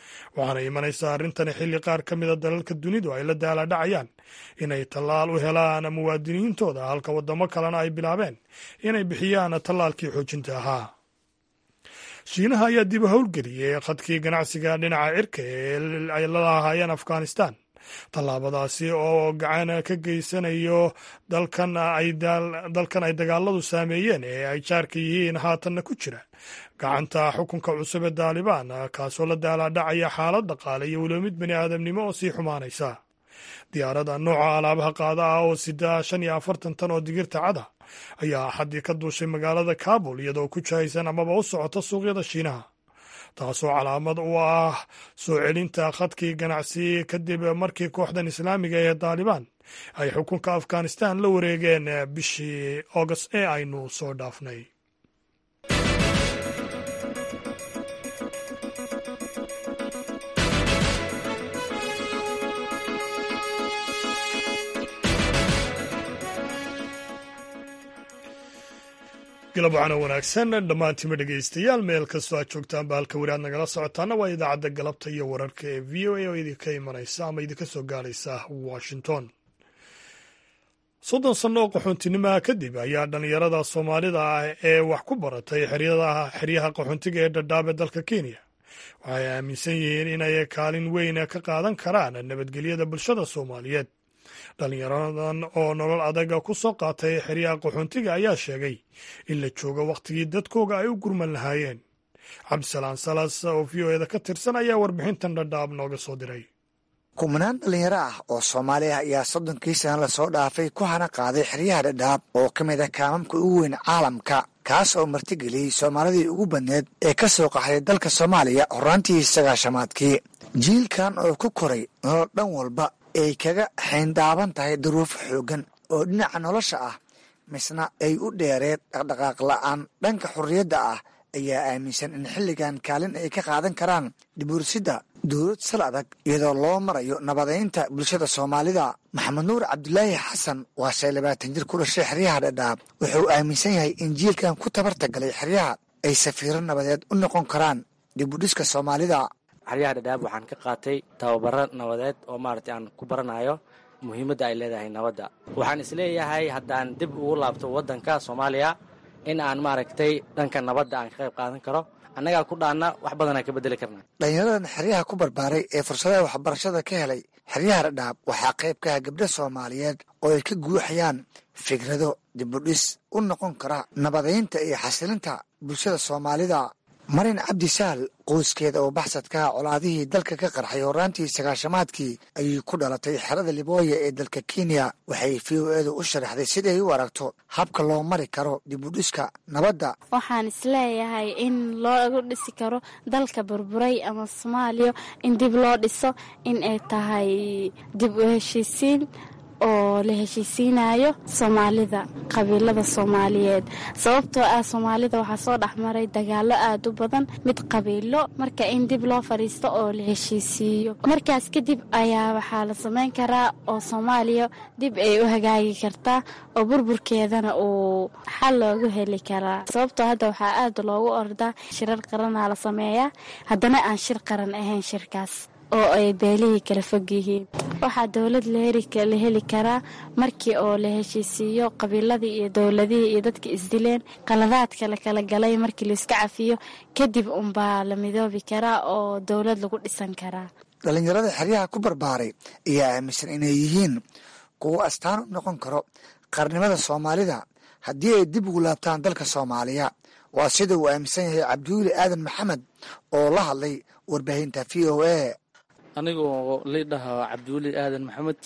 waxaana imanaysaa arrintani xilli qaar ka mida dalalka dunidu ay la daaladhacayaan inay tallaal u helaan muwaadiniintooda halka waddamo kalena ay bilaabeen inay bixiyaan tallaalkii xoojinta ahaa shiinaha ayaa dib u howlgeliyey khadkii ganacsiga dhinaca cirka ee ay la lahaayeen afghanistan tallaabadaasi oo gacan ka geysanayo dalkan ay dagaaladu saameeyeen ee ay jaarka yihiin haatanna ku jira gacanta xukunka cusub ee daalibaan kaasoo la daalaadhacaya xaalad dhaqaale iyo weliba mid bani aadamnimo oo sii xumaanaysa diyaarada nooca alaabaha qaada ah oo sida shan iyo afartan tan oo digirta cada ayaa axaddii ka duushay magaalada kabul iyadoo ku jahaysan amaba u socota suuqyada shiinaha taasoo calaamad u ah soo celinta khadkii ganacsi kadib markii kooxdan islaamiga ee daalibaan ay xukunka afghanistan la wareegeen bishii august ee aynu soo dhaafnay galab waxaana wanaagsan dhammaantiima dhegaystayaal meel kastoo aad joogtaan ba halka weli aad nagala socotaana waa idaacadda galabta iyo wararka ee v o a oo idinka imanaysa ama idinka soo gaaraysa washington soddon sanno oo qaxoontinimoha kadib ayaa dhallinyarada soomaalida ah ee wax ku baratay xeryaha qaxoontiga ee dhadhaab ee dalka kenya waxay aaminsan yihiin inay kaalin weyn ka qaadan karaan nabadgelyada bulshada soomaaliyeed dhallinyaradan oo nolol adaga ku soo qaatay xeryaha qaxoontiga ayaa sheegay in la joogo wakhtigii dadkooga ay u gurman lahaayeen cabdisalaan salas oo v o eda ka tirsan ayaa warbixintan dhadhaab nooga soo diray kumanaan dhallinyaro ah oo soomaali ah ayaa soddonkii sana lasoo dhaafay ku hana qaaday xeryaha dhadhaab oo ka mid ah kaamamka ugu weyn caalamka kaas oo martigeliyey soomaalidii ugu badneed ee ka soo qaxday dalka soomaaliya horraantii sagaashamaadkii jiilkan oo ku koray nolol dhan walba ay kaga xayndaaban tahay duruufo xooggan oo dhinaca nolosha ah misna ay u dheereed dhaqdhaqaaq la'aan dhanka xurriyadda ah ayaa aaminsan in xilligan kaalin ay ka qaadan karaan dhibuursidda dowlad sal adag iyadoo loo marayo nabadaynta bulshada soomaalida maxamed nuur cabdulaahi xasan waa shay labaatan jir ku dhashay xeryaha dhadhaab wuxuu aaminsan yahay in jiilkan ku tabarta galay xeryaha ay safiiro nabadeed u noqon karaan dibudhiska soomaalida xeryaha dhadhaab waxaan ka qaatay tababaro nabadeed oo maaragtay aan ku baranayo muhiimadda ay leedahay nabadda waxaan isleeyahay haddaan dib ugu laabto waddanka soomaaliya in aan maaragtay dhanka nabadda aan ka qayb qaadan karo annagaa ku dhaanna wax badanaan ka beddeli karna dhallinyaradan xeryaha ku barbaaray ee fursadaha waxbarashada ka helay xeryaha dhadhaab waxaa qayb ka ah gabdho soomaaliyeed oo ay ka guuxayaan fikrado dibudhis u noqon kara nabadaynta iyo xasilinta bulshada soomaalida marin cabdi sahal qoyskeeda oo baxsadkaha colaadihii dalka ka qarxay horraantii sagaashamaadkii ayay ku dhalatay xerada libooya ee dalka kenya waxay v o edu u sharaxday siday u aragto habka loo mari karo dibudhiska nabadda waxaan isleeyahay in loogu dhisi karo dalka burburay ama soomaaliya in dib loo dhiso in ay tahay dib u heshiisiin oo la heshiisiinayo soomaalida qabiilada soomaaliyeed sababtoo ah soomaalida waxaa soo dhexmaray dagaalo aada u badan mid qabiilo marka in dib loo fadhiisto oo la heshiisiiyo markaas kadib ayaa waxaa la samayn karaa oo soomaaliya dib ay u hagaagi kartaa oo burburkeedana uu xal loogu heli karaa sababtoo hadda waxaa aada loogu ordaa shirar qaranaa la sameeyaa haddana aan shir qaran ahayn shirkaas oo ay beelihii kala fog yihiin waxaa dowlad la heli karaa markii oo la heshiisiiyo qabiiladii iyo dowladihii iyo dadka isdileen qaladaadka la kala galay markii laiska cafiyo kadib unbaa la midoobi karaa oo dowlad lagu dhisan karaa dhallinyarada xeryaha ku barbaaray ayaa aaminsan inay yihiin kuwo astaan u noqon karo qarnimada soomaalida haddii ay dib ugu laabtaan dalka soomaaliya waa sida uu aaminsan yahay cabdiweli aadan maxamed oo la hadlay warbaahinta v o a anigoo liidhaha cabdiweli aadan maxamed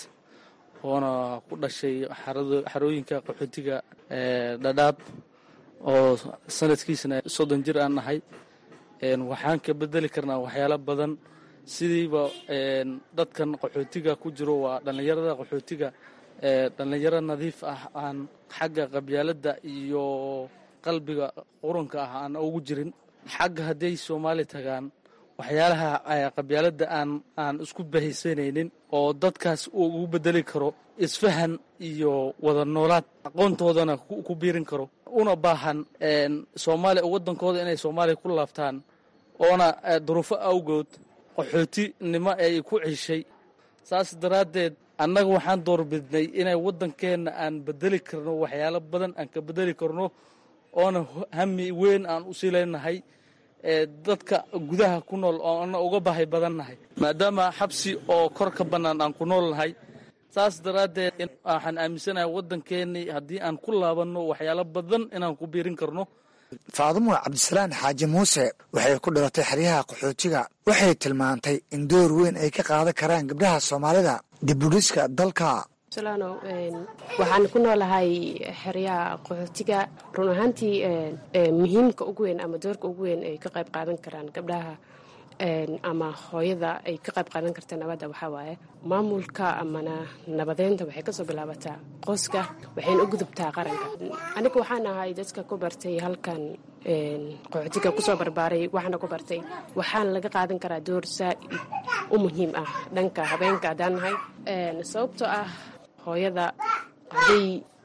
oona ku dhashay xarooyinka qaxootiga dhadhaab oo sanadkiisana soddon jir aan nahay waxaan ka bedeli karnaa waxyaalo badan sidiiba dadkan qaxootiga ku jiro waa dhallinyarada qaxootiga dhallinyaro nadiif ah aan xagga qabyaaladda iyo qalbiga qurunka ah aan ugu jirin xagga hadday soomaali tagaan waxyaalaha qabyaaladda aan aan isku bahaysanaynin oo dadkaas uu ugu bedeli karo isfahan iyo wada noolaad aqoontoodana ku biirin karo una baahan soomaaliya waddankooda inay soomaaliya ku laabtaan oona duruufo awgood qaxootinimo ay ku ceshay saas daraaddeed annaga waxaan doorbidnay inay waddankeenna aan bedeli karno waxyaalo badan aan ka bedeli karno oona hami weyn aan u sii leenahay dadka gudaha ku nool oo ana uga bahay badannahay maadaama xabsi oo kor ka bannaan aan ku nool nahay saas daraaddeed waxaan aaminsanahay waddankeennii haddii aan ku laabanno waxyaalo badan inaan ku biirin karno faadumo cabdisalaan xaaji muuse waxay ku dhalatay xeryaha qaxootiga waxay tilmaantay in door weyn ay ka qaadan karaan gabdhaha soomaalida dibudhiska dalka salaano waxaan ku noolahay xeryaha qaxootiga run ahaantii muhiimka ugu weyn ama doorka ugu weyn ay ka qayb qaadan karaan gabdhaha ama hooyada ay ka qayb qaadan karta nabadda waxaa waaye maamulka amana nabadeynta waxay kasoo bilaabataa qoyska waxayna u gudubtaa qaranka aniga waxaan ahay dadka ku bartay halkan qaxootiga kusoo barbaaray waxaana ku bartay waxaana laga qaadan karaa door saa-id u muhiim ah dhanka habeenka haddaan nahay sababtoo ah hooyada hadday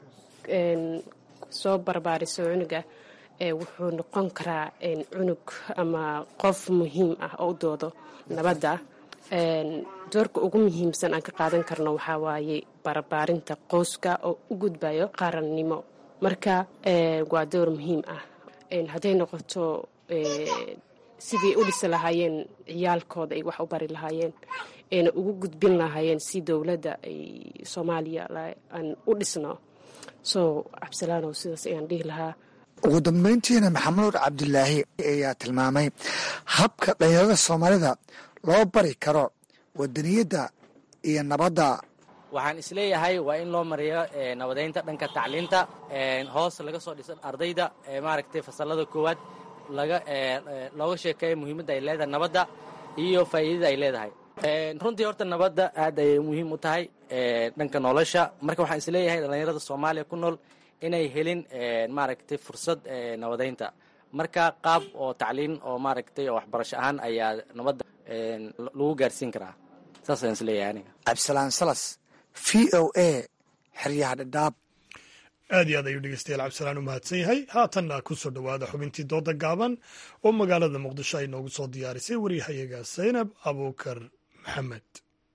soo barbaariso cunuga wuxuu noqon karaa cunug ama qof muhiim ah oo u doodo nabadda doorka ugu muhiimsan aan ka qaadan karno waxaa waaye barbaarinta qoyska oo u gudbayo qarannimo marka waa door muhiim ah hadday noqoto sidii u dhisi lahaayeen ciyaalkooda ay wax u bari lahaayeen ayna ugu gudbin lahaayeen si dowladda ay soomaaliya aan u dhisno so cabdisalaanow sidaas ayaan dhihi lahaa ugu dambeyntiina maxamuud cabdilaahi ayaa tilmaamay habka dhalinyarada soomaalida loo bari karo wadaniyadda iyo nabadda waxaan isleeyahay waa in loo mariyo nabadeynta dhanka tacliinta hoos laga soo dhisan ardayda maaragtay fasalada koowaad laga looga sheekeeya muhiimadda ay leedahay nabadda iyo faa'iidada ay leedahay runtii horta nabadda aad ayay muhiim u tahay dhanka nolosha marka waxaan isleeyahay dhallinyarada soomaaliya ku nool inay helin maaragtay fursad nabadeynta marka qaab oo tacliin oo maaragtay oo waxbarasho ahaan ayaa nabadda lagu gaarsiin karaa saasaan isleeyahay aniga cabdisalaan salas v o a xeryaha dhadhaab aad iyo aad ayuu dhegeystayaal cabdisalaan u mahadsan yahay haatanna ku soo dhowaada xubintii dooda gaaban oo magaalada muqdisho ay noogu soo diyaarisay waryahayaga saynab abuukar maxamed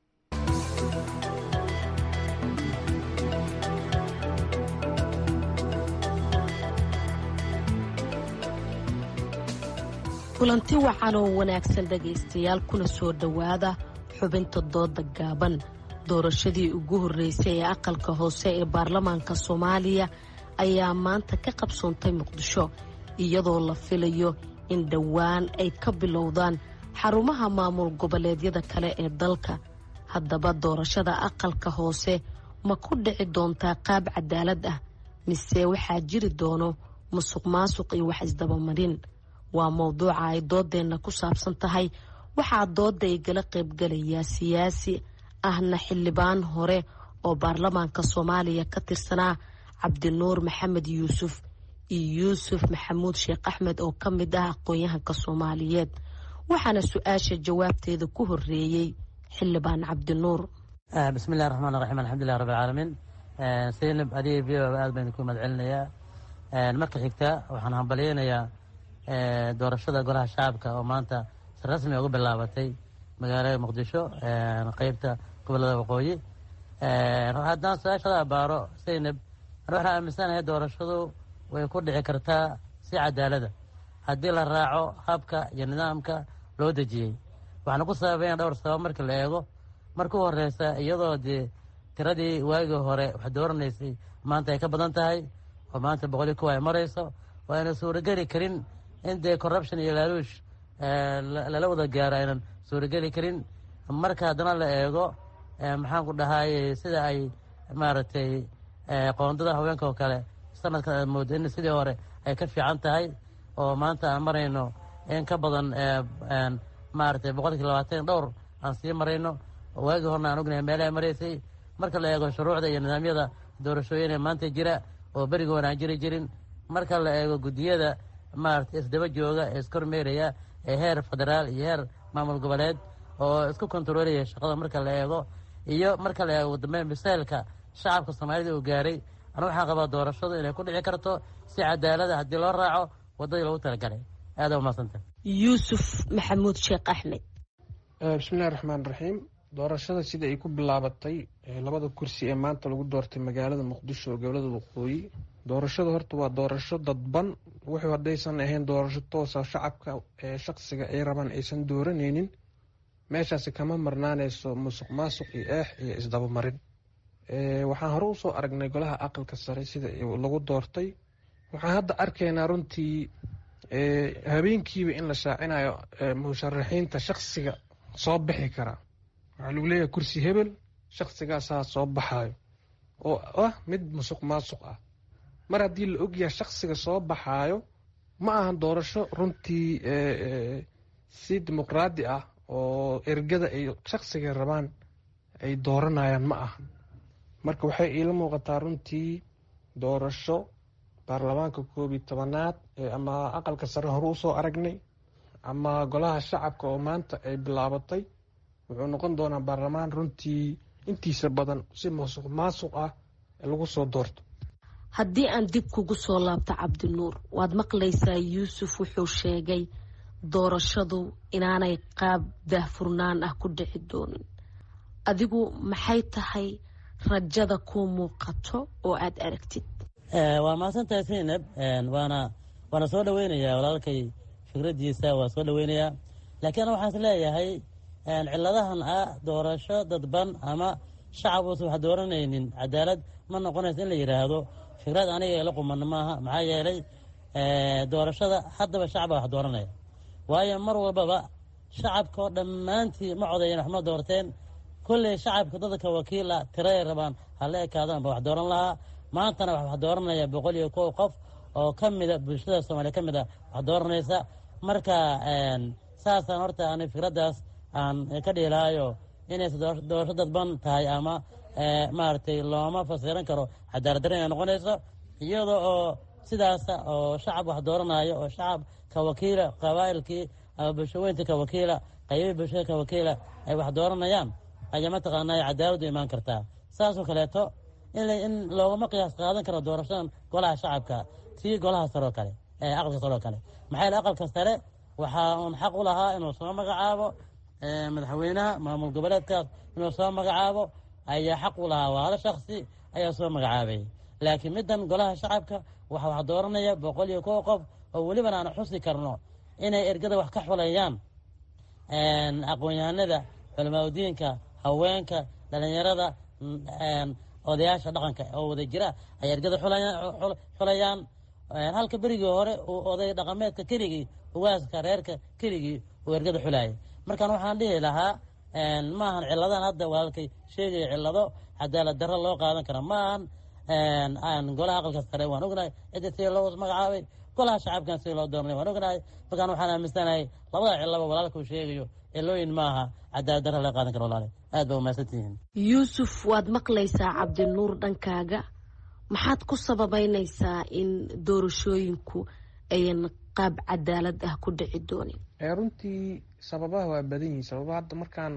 kulanti wacan oo wanaagsan dhegaystayaal kuna soo dhowaada xubinta dooda gaaban doorashadii ugu horreysay ee aqalka hoose ee baarlamaanka soomaaliya ayaa maanta ka qabsoontay muqdisho iyadoo la filayo in dhowaan ay ka bilowdaan xarumaha maamul goboleedyada kale ee dalka haddaba doorashada aqalka hoose ma ku dhici doontaa qaab cadaalad ah mise waxaa jiri doono musuq maasuq iyo wax isdabamarin waa mowduuca ay doodeenna ku saabsan tahay waxaa dooda igala qaybgalayaa siyaasi ahna xildhibaan hore oo baarlamaanka soomaaliya ka tirsanaa cabdinuur maxamed yuusuf iyo yuusuf maxamuud sheekh axmed oo ka mid ah aqoon-yahanka soomaaliyeed waxaana su-aasha jawaabteeda ku horeeyey xildhibaan cabdinuur bismillahi raxmaan raxiim alxamdulilah rabbi alcaalamiin saynab adiga v o aad baynu ku mahad celinayaa marka xigta waxaan hambalyeynayaa doorashada golaha shacabka oo maanta si rasmi uga bilaabatay magaalada muqdisho qeybta gobolada waqooyi haddaan su-aashada abaaro saynab an waxaan aaminsanahay doorashadu way ku dhici kartaa si cadaalada haddii la raaco habka iyo nidaamka loo dejiyey waxaana ku sababeyn dhowr sabab marka la eego marka u horeysa iyadoo dee tiradii waagii hore wax dooranaysay maanta ay ka badan tahay oo maanta boqol iyo kuwa ay marayso waa ayna suurageli karin in dee corruption iyo laaluush lala wada gaaro aynan suurageli karin marka haddana la eego maxaan ku dhahaye sida ay maaragtay qoondada haweenka oo kale sanadkan aad moodo in sidii hore ay ka fiican tahay oo maanta aan marayno in ka badan maaragtay boqolkii labaatan dhowr aan sii marayno waagii horena aan ognahay meelaha maraysay marka la eego shuruucda iyo nidaamyada doorashooyin ee maanta jira oo berigoon aan jiri jirin marka la eego guddiyada maaragtay isdaba jooga ee iskormeeraya ee heer federaal iyo heer maamul goboleed oo isku kontaroolaya shaqada marka la eego iyo marka la eego dambeyn misaylka shacabka soomaalida uu gaaray anu waxaan qabaa doorashadu inay ku dhici karto si cadaalada haddii loo raaco waddadii loogu talagalay aada umadsanta yuusuf maxamuud sheekh axmed bismillahi raxmaan raxiim doorashada sida ay ku bilaabatay labada kursi ee maanta lagu doortay magaalada muqdisho oo gobolada waqooyi doorashada horta waa doorasho dadban wuxuu haddaysan ahayn doorasho toosa shacabka ee shaqsiga ay rabaan aysan dooranaynin meeshaasi kama marnaaneyso musuq maasuq iyo eex iyo isdabamarin waxaan hore usoo aragnay golaha aqalka sare sida lagu doortay waxaan hadda arkaynaa runtii habeenkiiba in la shaacinayo musharaxiinta shaqsiga soo bixi karaa waxaa lagu leeyahay kursi hebel shaqsigaasaa soo baxayo oo ah mid musuq maasuq ah mar haddii la ogyahay shaqsiga soo baxaayo ma ahan doorasho runtii si dimuqraadi ah oo ergada ay shaqsiga rabaan ay dooranayaan ma ahan marka waxay iila muuqataa runtii doorasho baarlamaanka koob iyo tobanaad ama aqalka sare hore usoo aragnay ama golaha shacabka oo maanta ay bilaabatay wuxuu noqon doonaa baarlamaan runtii intiisa badan si musuq maasuq ah lagu soo doorto haddii aan dib kugu soo laabto cabdinuur waad maqlaysaa yuusuf wuxuu sheegay doorashadu inaanay qaab daahfurnaan ah ku dhici doonin adigu maxay tahay rajada kuu muuqato oo aad aragtid waa mahadsantahay saynab waana waana soo dhaweynayaa walaalkay fikradiisa waa soo dhaweynayaa laakiin waxaan is leeyahay ciladahan ah doorasho dadban ama shacab uusan wax dooranaynin cadaalad ma noqonayso in la yidhaahdo fikrad aniga ila quman maaha maxaa yeelay doorashada haddaba shacaba wax dooranaya waayo mar walbaba shacabka oo dhammaantii ma codayen wax ma doorteen kolley shacabka dadka wakiila tiraday rabaan hala ekaadaan ba wax dooran lahaa maantana wax dooranaya boqol iyo kow qof oo ka mida bulshada soomaaliya ka mid a wax dooranaysa marka saasaan horta ani fikraddaas aan ka dhiilaayo inaysa doorasho dadban tahay ama maaragtay looma fasiran karo cadaalad darre inay noqonayso iyada oo sidaasa oo shacab wax dooranayo oo shacab ka wakiila qabaa'ilkii ama bulshaweynta ka wakiila qaybii bulshada ka wakiila ay wax dooranayaan ayaa mataqaanaa cadaaladdu imaan kartaa saasoo kaleeto in loogama qiyaas qaadan karo doorashadan golaha shacabka tii golaha saroo kale aqalka saroo kale maxaa yeele aqalka sare waxaa uun xaq u lahaa inuu soo magacaabo madaxweynaha maamul goboleedkaas inuu soo magacaabo ayaa xaq u lahaa waa hal shaksi ayaa soo magacaabay laakiin middan golaha shacabka waxa wax dooranaya boqol iyo kow qof oo welibana aan xusi karno inay ergada wax ka xulayaan aqoon-yahanada culamaadudiinka haweenka dhalinyarada odayaasha dhaqanka oo wada jira ay ergada xulayaan halka berigii hore uu oday dhaqameedka keligii ugaaska reerka keligii uu ergada xulayay markaan waxaan dhihi lahaa maahan ciladan hadda walaalkay sheegaya cilado cadaalad darro loo qaadan kara maahan golaha aqalka sare waan ognahay cidda sida loo magacaabay golaha shacabkan sida loo dooranay waan ognahay markaan waxaan aaminsanahay labada cilaba walaalka uu sheegayo cilooyin maaha cadaalad darro loo qaadan kara walaale aad ba umahadsantihiin yuusuf waad maqlaysaa cabdinuur dhankaaga maxaad ku sababeynaysaa in doorashooyinku ayan qaab cadaalad ah ku dhici doonin runtii sababaha waa badan yihiin sababaha hadda markaan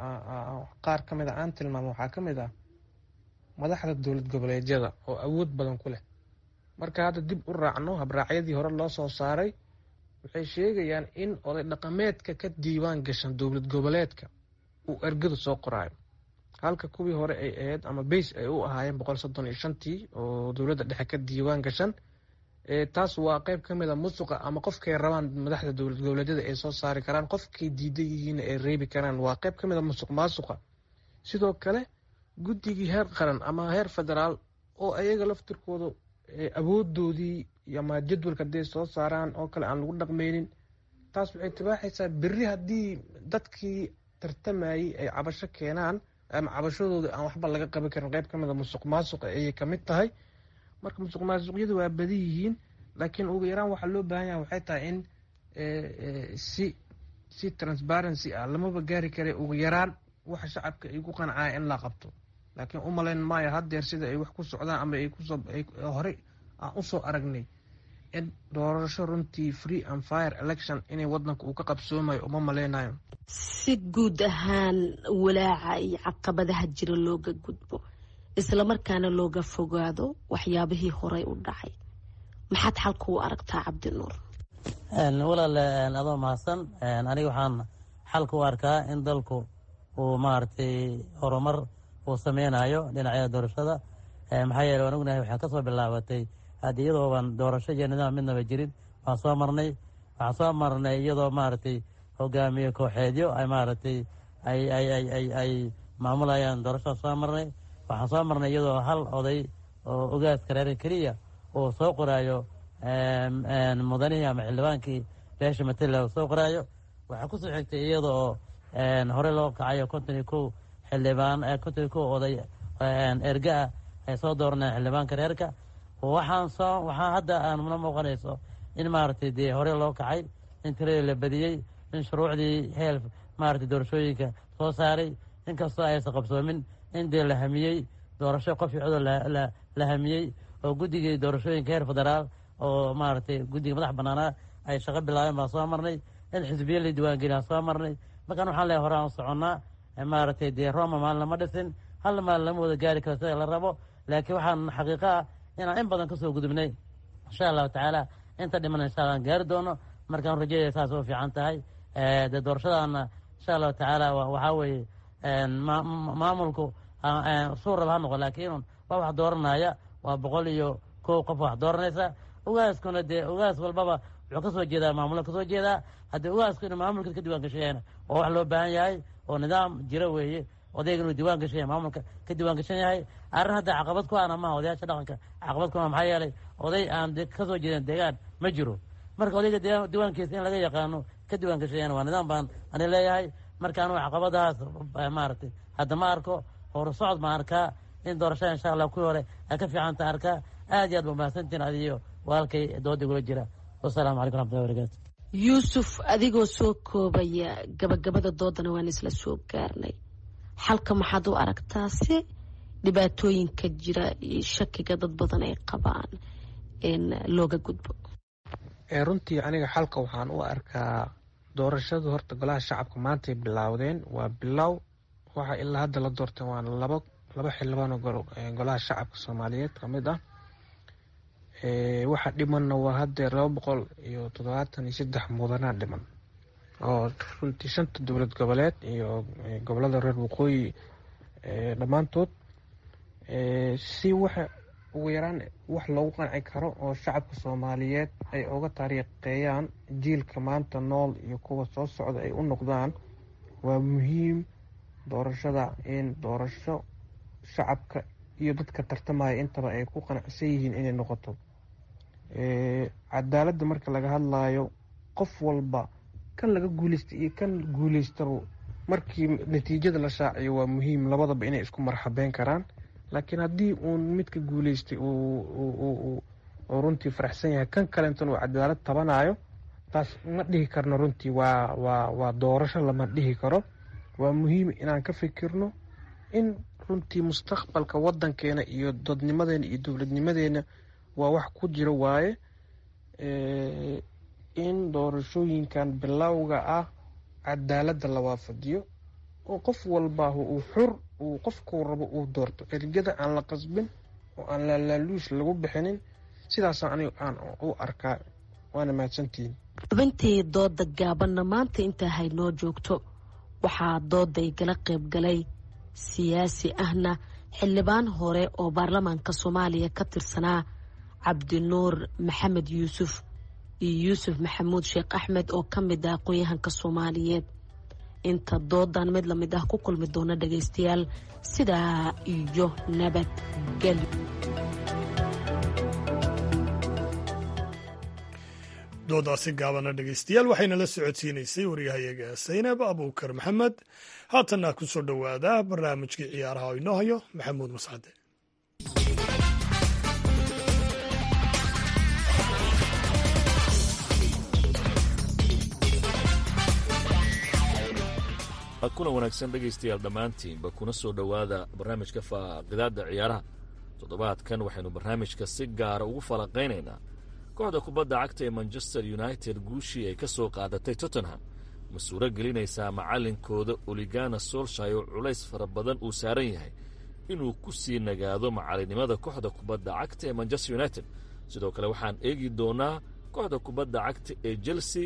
qaar ka mid a aan tilmaamo waxaa ka mid ah madaxda dowlad goboleedyada oo awood badan ku leh marka hadda dib u raacno habraacyadii hore loo soo saaray waxay sheegayaan in oday dhaqameedka ka diiwaan gashan dowlad goboleedka uu ergadu soo qoraayo halka kuwii hore ay ahayd ama beys ay u ahaayeen boqol soddon iyo shantii oo dowladda dhexe ka diiwaan gashan taas waa qeyb ka mid a musuqa ama qofkay rabaan madaxda dowlad goboleedyada ay soo saari karaan qofkay diidan yihiin ay reebi karaan waa qeyb ka mid a musuq maasuqa sidoo kale guddigii heer qaran ama heer federaal oo ayaga laftirkooda awoodoodii ama jadwalka hadday soo saaraan oo kale aan lagu dhaqmeynin taas waxay tibaaxaysaa berri haddii dadkii tartamayey ay cabasho keenaan ama cabashadooda aan waxba laga qaban karin qeyb ka mid a musuq maasuqa ayay kamid tahay marka musuq maasuqyadu waa badan yihiin laakiin ugu yaraan waxaa loo baahan yaha waxay tahay in si si transparency ah lamaba gaari kara ugu yaraan waxa shacabka ay ku qancaya in la qabto laakiin u malayn maayo haddeer sida ay wax ku socdaan ama ay kusoo horey aan usoo aragnay in doorasho runtii free and fire election inay wadanka uu ka qabsoomayo uma maleynayo si guud ahaan walaaca iyo caqabadaha jira looga gudbo islamarkaana looga fogaado waxyaabihii horey u dhacay maxaad xalka u aragtaa cabdinuur walaal adoo mahadsan aniga waxaan xalka u arkaa in dalku uu maaragtay horumar uu sameynayo dhinacyada doorashada maxaa yeele waan ognahay waxaa ka soo bilaabatay haddi iyadooban doorasho iyo nidaam midnaba jirin waan soo marnay waxaan soo marnay iyadoo maaragtay hogaamiye kooxeedyo ay maaragtay ay ay ay ay ay maamulayaan doorashada soo marnay waxaan soo marnay iyadoo hal oday oo ogaaska reeran keliya uu soo qoraayo mudanihii ama xildhibaankii beesha matala uu soo qoraayo waxaa kusoo xigtay iyada oo hore loo kacayo konton iyo kow xildhibaan konton iyo kow oday erga ah ay soo dooranayaan xildhibaanka reerka waxaan soo waxaa hadda aanna muuqanayso in maaragtay dee hore loo kacay in tiradii la badiyey in shuruucdii heel maaragtay doorashooyinka soo saaray inkastoo aysan qabsoomin in dee la hamiyey doorasho qof icodoo la hamiyey oo guddigii doorashooyinka heer federaal oo maaragtay guddiga madax bannaanaa ay shaqo bilaabeen baan soo marnay in xisbiya la diiwaangeliya soo marnay markaan waxaan leehay hore aan soconnaa maaragtay dee roma maalin lama dhisin hal maalin lama wada gaari karo sida la rabo laakiin waxaan xaqiiqo ah inaan in badan kasoo gudubnay insha allahu tacaala inta dhiman insha allah aan gaari doono markaan rajayaya saas u fiican tahay dee doorashadaana insha allahu tacaala waxaa weeye maamulku suu raba ha noqo laakiin waa wax dooranaya waa boqol iyo kow qof wax dooranaysa ogaaskuna dee ogaas walbaba wuxuu ka soo jeedaa maamulka kasoo jeedaa haddii ogaasku inuu maamulkiis ka diiwan gashayana oo wax loo baahan yahay oo nidaam jiro weeye odayga inuu diiwaan gashan maamulka ka diiwaan gashan yahay arrin hadda caqabad ku ana maha odayaasha dhaqanka caqabad ku maxaa yeelay oday aan kasoo jeedin deegaan ma jiro marka odayga diiwaankiisa in laga yaqaano ka diiwaan gashayana waa nidaam baan ani leeyahay marka anugu caqabadahaas maaragtay hadda ma arko hor socod ma arkaa in doorashada insha allah kuwii hore ay ka fiicanta arkaa aad iyo aad ba mahadsantiin adiyo walaalkay dooda igula jira wasalaamu calaykum raxmatullahi barakatu yuusuf adigoo soo koobaya gabagabada doodana waan isla soo gaarnay xalka maxaad u aragtaa si dhibaatooyinka jira iyo shakiga dad badan ay qabaan in looga gudbo runtii aniga xalka waxaan u arkaa doorashadu horta golaha shacabka maantay bilaawdeen waa bilow waxa ilaa hadda la doorteen waa laba laba xildhibaanoo golaha shacabka soomaaliyeed ka mid ah waxa dhimanna waa haddee laba boqol iyo toddobaatan iyo saddex mudanaa dhiman oo runtii shanta dowlad goboleed iyo gobolada reer waqooyi dhammaantood si waxa ugu yaraan wax loogu qanci karo oo shacabka soomaaliyeed ay uga taariiqeeyaan jiilka maanta nool iyo kuwa soo socda ay u noqdaan waa muhiim doorashada in doorasho shacabka iyo dadka tartamaya intaba ay ku qanacsan yihiin inay noqoto cadaaladda marka laga hadlayo qof walba kan laga guuleystay iyo kan guuleystaba markii natiijada la shaaciyo waa muhiim labadaba inay isku marxabeyn karaan laakiin haddii uun midka guuleystay oo runtii faraxsan yahay kan kalentana uu cadaalad tabanayo taas ma dhihi karno runtii waa waa waa doorasho lama dhihi karo waa muhiim inaan ka fikirno in runtii mustaqbalka wadankeena iyo dadnimadeena iyo dowladnimadeena waa wax ku jira waaye in doorashooyinkan bilowga ah cadaaladda la waafadiyo oo qof walbaahu uu xur uu qofkuu rabo uu doorto ergada aan la qasbin oo aan laalaaluush lagu bixinin sidaasaan aniga aan u arkaa waana mahadsantihiin xubintii dooda gaabanna maanta intaa haynoo joogto waxaa dooday gala qaybgalay siyaasi ahna xildhibaan hore oo baarlamaanka soomaaliya ka tirsanaa cabdinuur maxamed yuusuf iyo yuusuf maxamuud sheekh axmed oo ka mid ah aqoon-yahanka soomaaliyeed inta doodan mid lamid ah ku kulmi doona dhagaystayaal sidaa iyo nabadgelyo doodaasi gaabana dhegaystayaal waxayna la socodsiinaysay waryahayaga saynab abuukar maxamed haatanna ku soo dhowaada barnaamijkii ciyaaraha oo inoo hayo maxamuud mascade kuna wanaagsan dhegaystayaal dhammaantiinba kuna soo dhowaada barnaamijka faaqidaadda ciyaaraha toddobaadkan waxaynu barnaamijka si gaara ugu falanqaynaynaa kooxda kubadda cagta ee manchester united guushii ay ka soo qaadatay tottenham ma suuro gelinaysaa macallinkooda oligana solshay oo culays fara badan uu saaran yahay inuu ku sii nagaado macalinimada kooxda kubadda cagta ee manchester united sidoo kale waxaan eegi doonaa kooxda kubadda cagta ee chelsea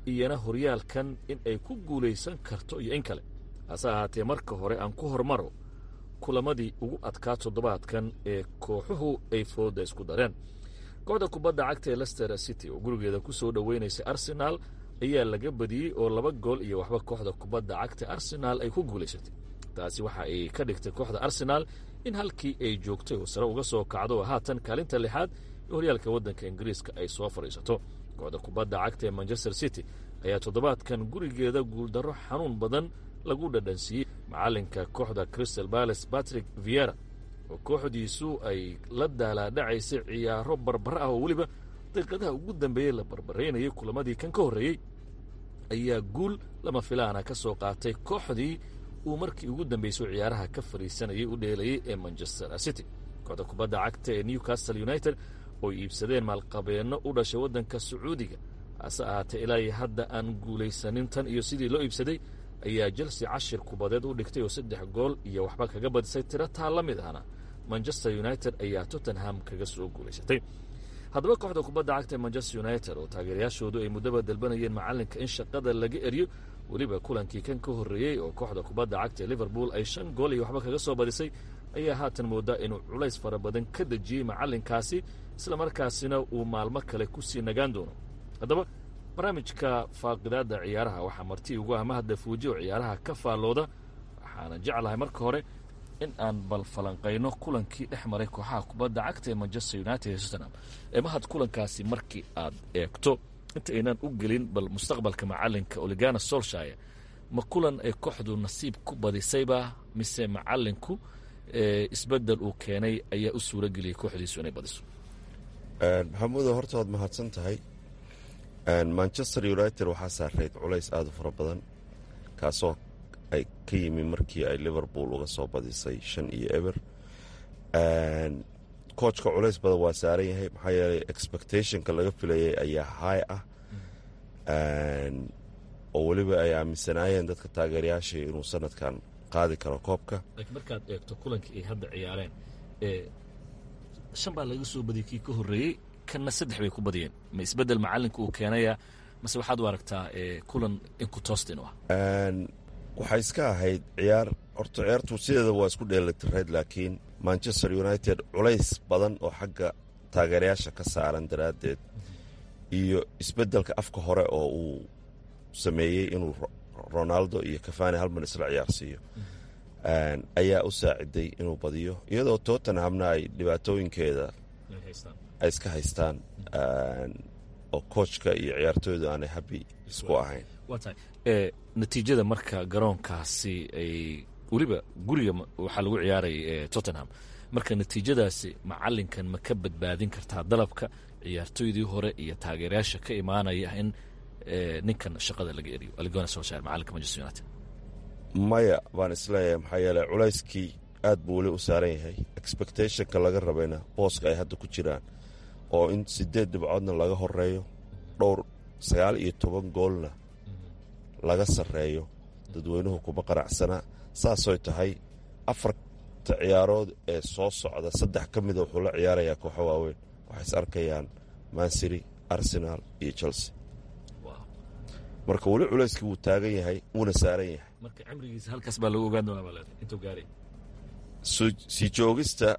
iyana horyaalkan in ay ku guulaysan karto iyo in kale hase ahaatee marka hore aan ku hormaro kulamadii ugu adkaa toddobaadkan ee kooxuhu ay fooda isku dareen kooxda kubadda cagta ee lester city oo gurigeeda ku soo dhoweynaysay arsenaal ayaa laga badiyey oo laba gool iyo waxba kooxda kubadda cagta arsenaal ay ku guulaysatay taasi waxa ay ka dhigtay kooxda arsenaal in halkii ay joogtay oo sare uga soo kacdo oo haatan kaalinta lixaad ee horyaalka waddanka ingiriiska ay soo fadhiisato kooxda kubadda cagta ee manchester city ayaa toddobaadkan gurigeeda guuldarro xanuun badan lagu dhadhansiiyey macalinka kooxda crystal bales patrick viera oo kooxdiisu ay la daalaadhacaysay ciyaaro barbara ah oo weliba daqiiqadaha ugu dambeeyey la barbaraynayay kulamadii kan ka horreeyey ayaa guul lama filaana ka soo qaatay kooxdii uu markii ugu dambeysay ciyaaraha ka fadhiisanayay u dheelayay ee manchester city kooxda kubadda cagta ee newcastle united oo iibsadeen maalqabeenno u dhashay waddanka sacuudiga hase ahaatee ilaa iyo hadda aan guulaysanin tan iyo sidii loo iibsaday ayaa chelsea cashir kubadeed u dhigtay oo saddex gool iyo waxba kaga badisay tiro taa la mid ahna manchester united ayaa tottenham kaga soo guulaysatay haddaba kooxda kubadda cagta ee manchester united oo taageerayaashoodu ay muddaba dalbanayeen macalinka in shaqada laga eriyo weliba kulankii kan ka horreeyey oo kooxda kubadda cagta ee liverpool ay shan gool iyo waxba kaga soo badisay ayaa haatan moodaa inuu culays fara badan ka dejiyey macalinkaasi islamarkaasina uu maalmo kale ku sii nagaan doono haddaba barnaamijka faaqidaadda ciyaaraha waxaa marti ugu ah mahadda fuuji oo ciyaaraha ka faallooda waxaana jeclahay marka hore in aan bal falanqayno kulankii dhex maray kooxaha kubadda cagta ee manchester united ee tottenham ee mahad kulankaasi markii aad eegto inta aynaan u gelin bal mustaqbalka macalinka oligana solshire ma kulan ay kooxdu nasiib ku badisayba mise macalinku isbedel uu keenay ayaa u suura geliyey kooxdiisu inay badiso maxamuudo horta waad mahadsan tahay manchester united waxaa saareyd culays aada u fara badan kaasoo ay ka yimi markii ay liverpool uga soo badisay shan iyo eber koojka culays badan waa saaran yahay maxaa yeelay expectationka laga filayay ayaa high ah oo weliba ay aaminsanaayeen dadka taageerayaashii inuu sanadkan qaadi karo koobka laakiin markaad eegto kulankii ay hadda ciyaareen shan baa laga soo badiyey kii ka horreeyey kanna saddex bay ku badiyeen ma isbeddel macalinka uu keenaya mase waxaad u aragtaa kulan inkutostin u ah waxay iska ahayd ciyaar horta ciyaartu sideeda waa isku dheelitirayd laakiin manchester united culays badan oo xagga taageerayaasha ka saaran daraaddeed iyo isbeddelka afka hore oo uu sameeyey inuu ronaldo iyo kafani halman isla ciyaarsiiyo ayaa u saaciday inuu badiyo iyadoo tottenhamna ay dhibaatooyinkeeda ay iska haystaan oo koojka iyo ciyaartooydu aanay habi isku ahayn waa tahay natiijada marka garoonkaasi ay weliba guriga waxaa lagu ciyaarayay tottenham marka natiijadaasi macalinkan ma ka badbaadin kartaa dalabka ciyaartooydii hore iyo taageerayaasha ka imaanaya in ninkan shaqada laga eriyo aligona solshire macalinka manchester united maya baan isleeyahay maxaa yeeley culayskii aad buu weli u saaran yahay expectationka laga rabayna booska ay hadda ku jiraan oo in siddeed dhibcoodna laga horeeyo dhowr sagaal iyo toban goolna laga sarreeyo dadweynuhu kuma qanacsanaa saasoy tahay afarta ciyaarood ee soo socda saddex ka mida wuxuu la ciyaarayaa kooxo waaweyn waxay is arkayaan mansiri arsenaal iyo chelsea marka weli culayskii wuu taagan yahay wuuna saaran yahay marka cimrigiisa halkaas baa lagu ogaan doonaa baa intuu gaaray sii joogista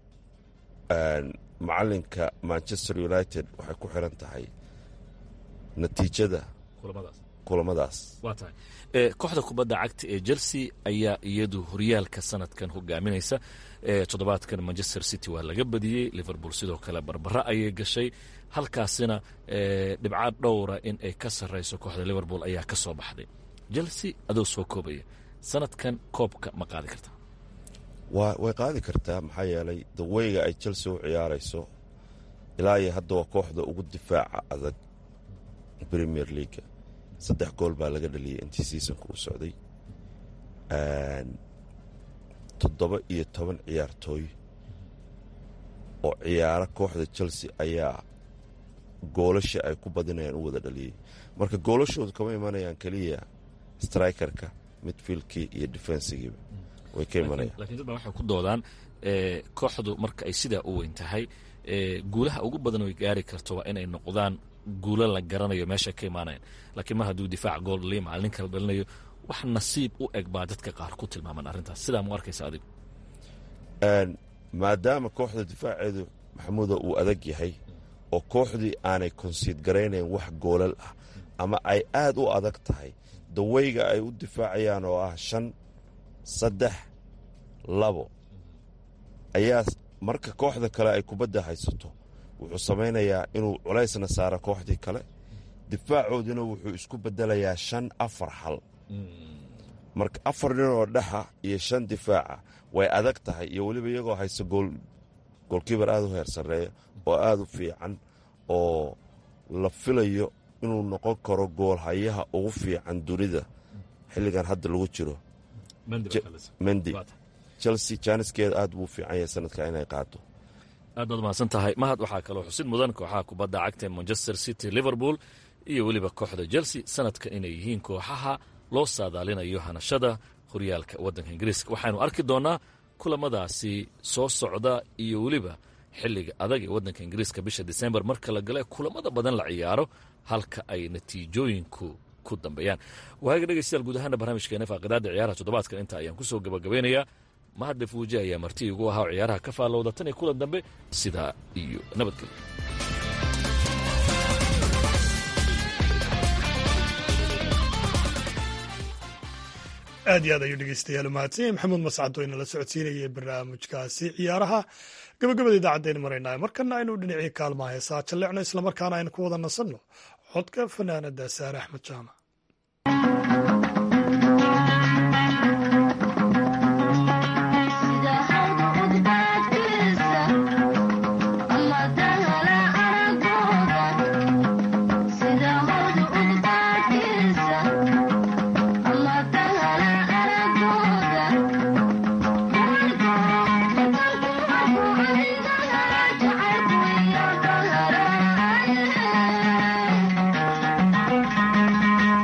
macalinka manchester united waxay ku xiran tahay natiijada kulamadaas waa tahay kooxda kubadda cagta ee chelsea ayaa iyadu horyaalka sanadkan hogaaminaysa toddobaadkan manchester city waa laga badiyey liverpool sidoo kale barbara ayay gashay halkaasina dhibcaad dhowra in ay ka sarrayso kooxda liverpool ayaa ka soo baxday chelsea adoo soo koobaya sanadkan koobka ma qaadi kartaa way qaadi kartaa maxaa yeelay daweyga ay chelsea u ciyaarayso ilaa iyo hadda waa kooxda ugu difaaca adag premier leaga saddex gool baa laga dhaliyay intii seasonka uu socday toddoba iyo toban ciyaartooy oo ciyaaro kooxda chelsea ayaa goolasha ay ku badinayaan u wada dhaliyey marka goolashoodu kama imanayaan keliya strikerka midfieldkii iyo defensigiiba way ka imanayaan lakiin dad baa waxay ku doodaan kooxdu marka ay sidaa u weyn tahay guulaha ugu badan oy gaari karto waa inay noqdaan guulo la garanayo meesha ka imaanayan laakiin ma hadduu difaac gool dhaliyo macallin kala dhalinayo wax nasiib u eg baa dadka qaar ku tilmaaman arrintaas sidaa mu arkaysa adigu maadaama kooxda difaaceedu maxamuuda uu adag yahay oo kooxdii aanay konsiid garaynayn wax goolal ah ama ay aad u adag tahay daweyga ay u difaacayaan oo ah shan saddex labo ayaa marka kooxda kale ay kubadda haysato wuxuu samaynayaa inuu culaysna saaro kooxdii kale difaacoodina wuxuu isku bedelayaa shan afar hal marka afar nin oo dhexa iyo shan difaaca way adag tahay iyo weliba iyagoo haysta goolkiibar aad u heer sarreeya oo aad u fiican oo la filayo inuu noqon karo goolhayaha ugu fiican dunida xilligan hadda lagu jiro mendi chelsea jaaniskeeda aad buu fiican yahay sanadka inay qaado aad baad mahadsan tahay mahad waxaa kaloo xusid mudan kooxaha kubadda cagta ee manchester city liverpool iyo weliba kooxda chelsea sanadkan inay yihiin kooxaha loo saadaalinayo hanashada horyaalka waddanka ingiriiska waxaanu arki doonnaa kulamadaasi soo socda iyo weliba xilliga adag ee waddanka ingiriiska bisha disembar marka la gale kulamada badan la ciyaaro halka ay natiijooyinku ku dambeeyaan waaga dhegeystayaal guud ahaana barnaamijkeena faaqidaada ciyaaraha toddobaadkan inta ayaan ku soo gabagabeynayaa mahadle fuuji ayaa marti igu ahaa oo ciyaaraha ka faallowda tan iyo kulan dambe sidaa iyo nabadgelyo aad iyo aad ayuu dhegeystayaal u mahadsanyay maxamuud mascad oo inala socodsiinayay barnaamijkaasi ciyaaraha gabagabada idaacadaynu maraynaa markana aynu dhinacii kaalmaha heesaa jalleecno islamarkaana aynu ku wada nasanno codka fanaanada saare axmed jaamac Thank you.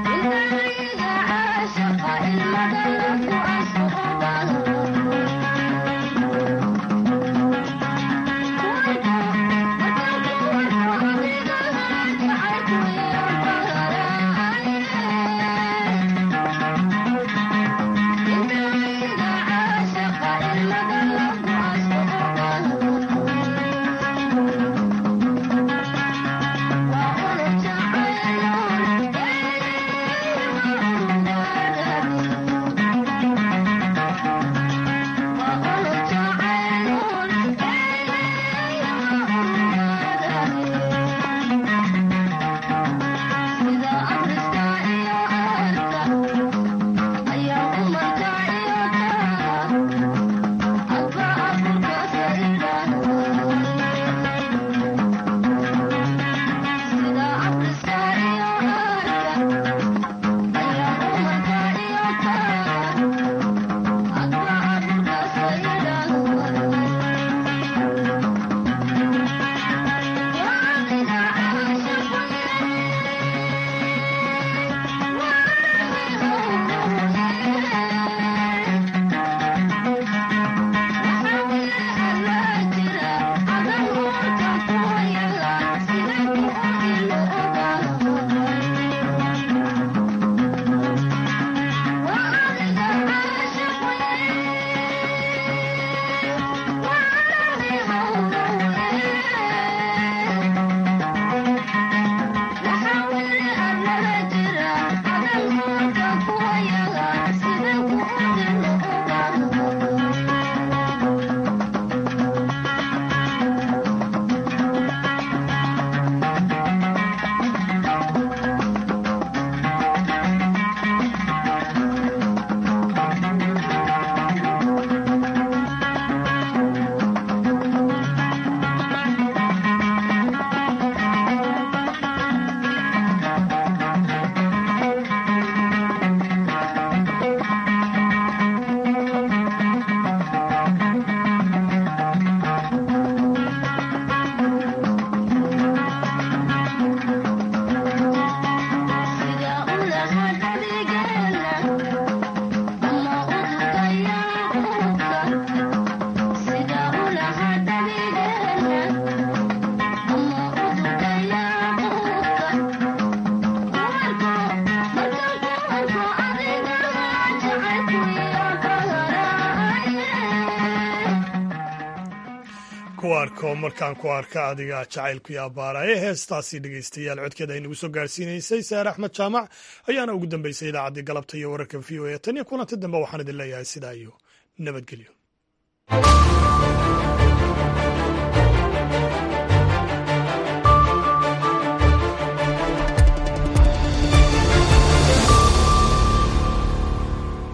ku arko markaan ku arka adiga jacaylku iyo abbaaraye heestaasi dhegaystayaal codkeeda ay nagu soo gaarsiinaysay saare axmed jaamac ayaana ugu dambeysay idaacaddii galabta iyo wararka v o a tan iyo kulanti dambe waxaan idin leeyahay sidaa iyo nabadgelyo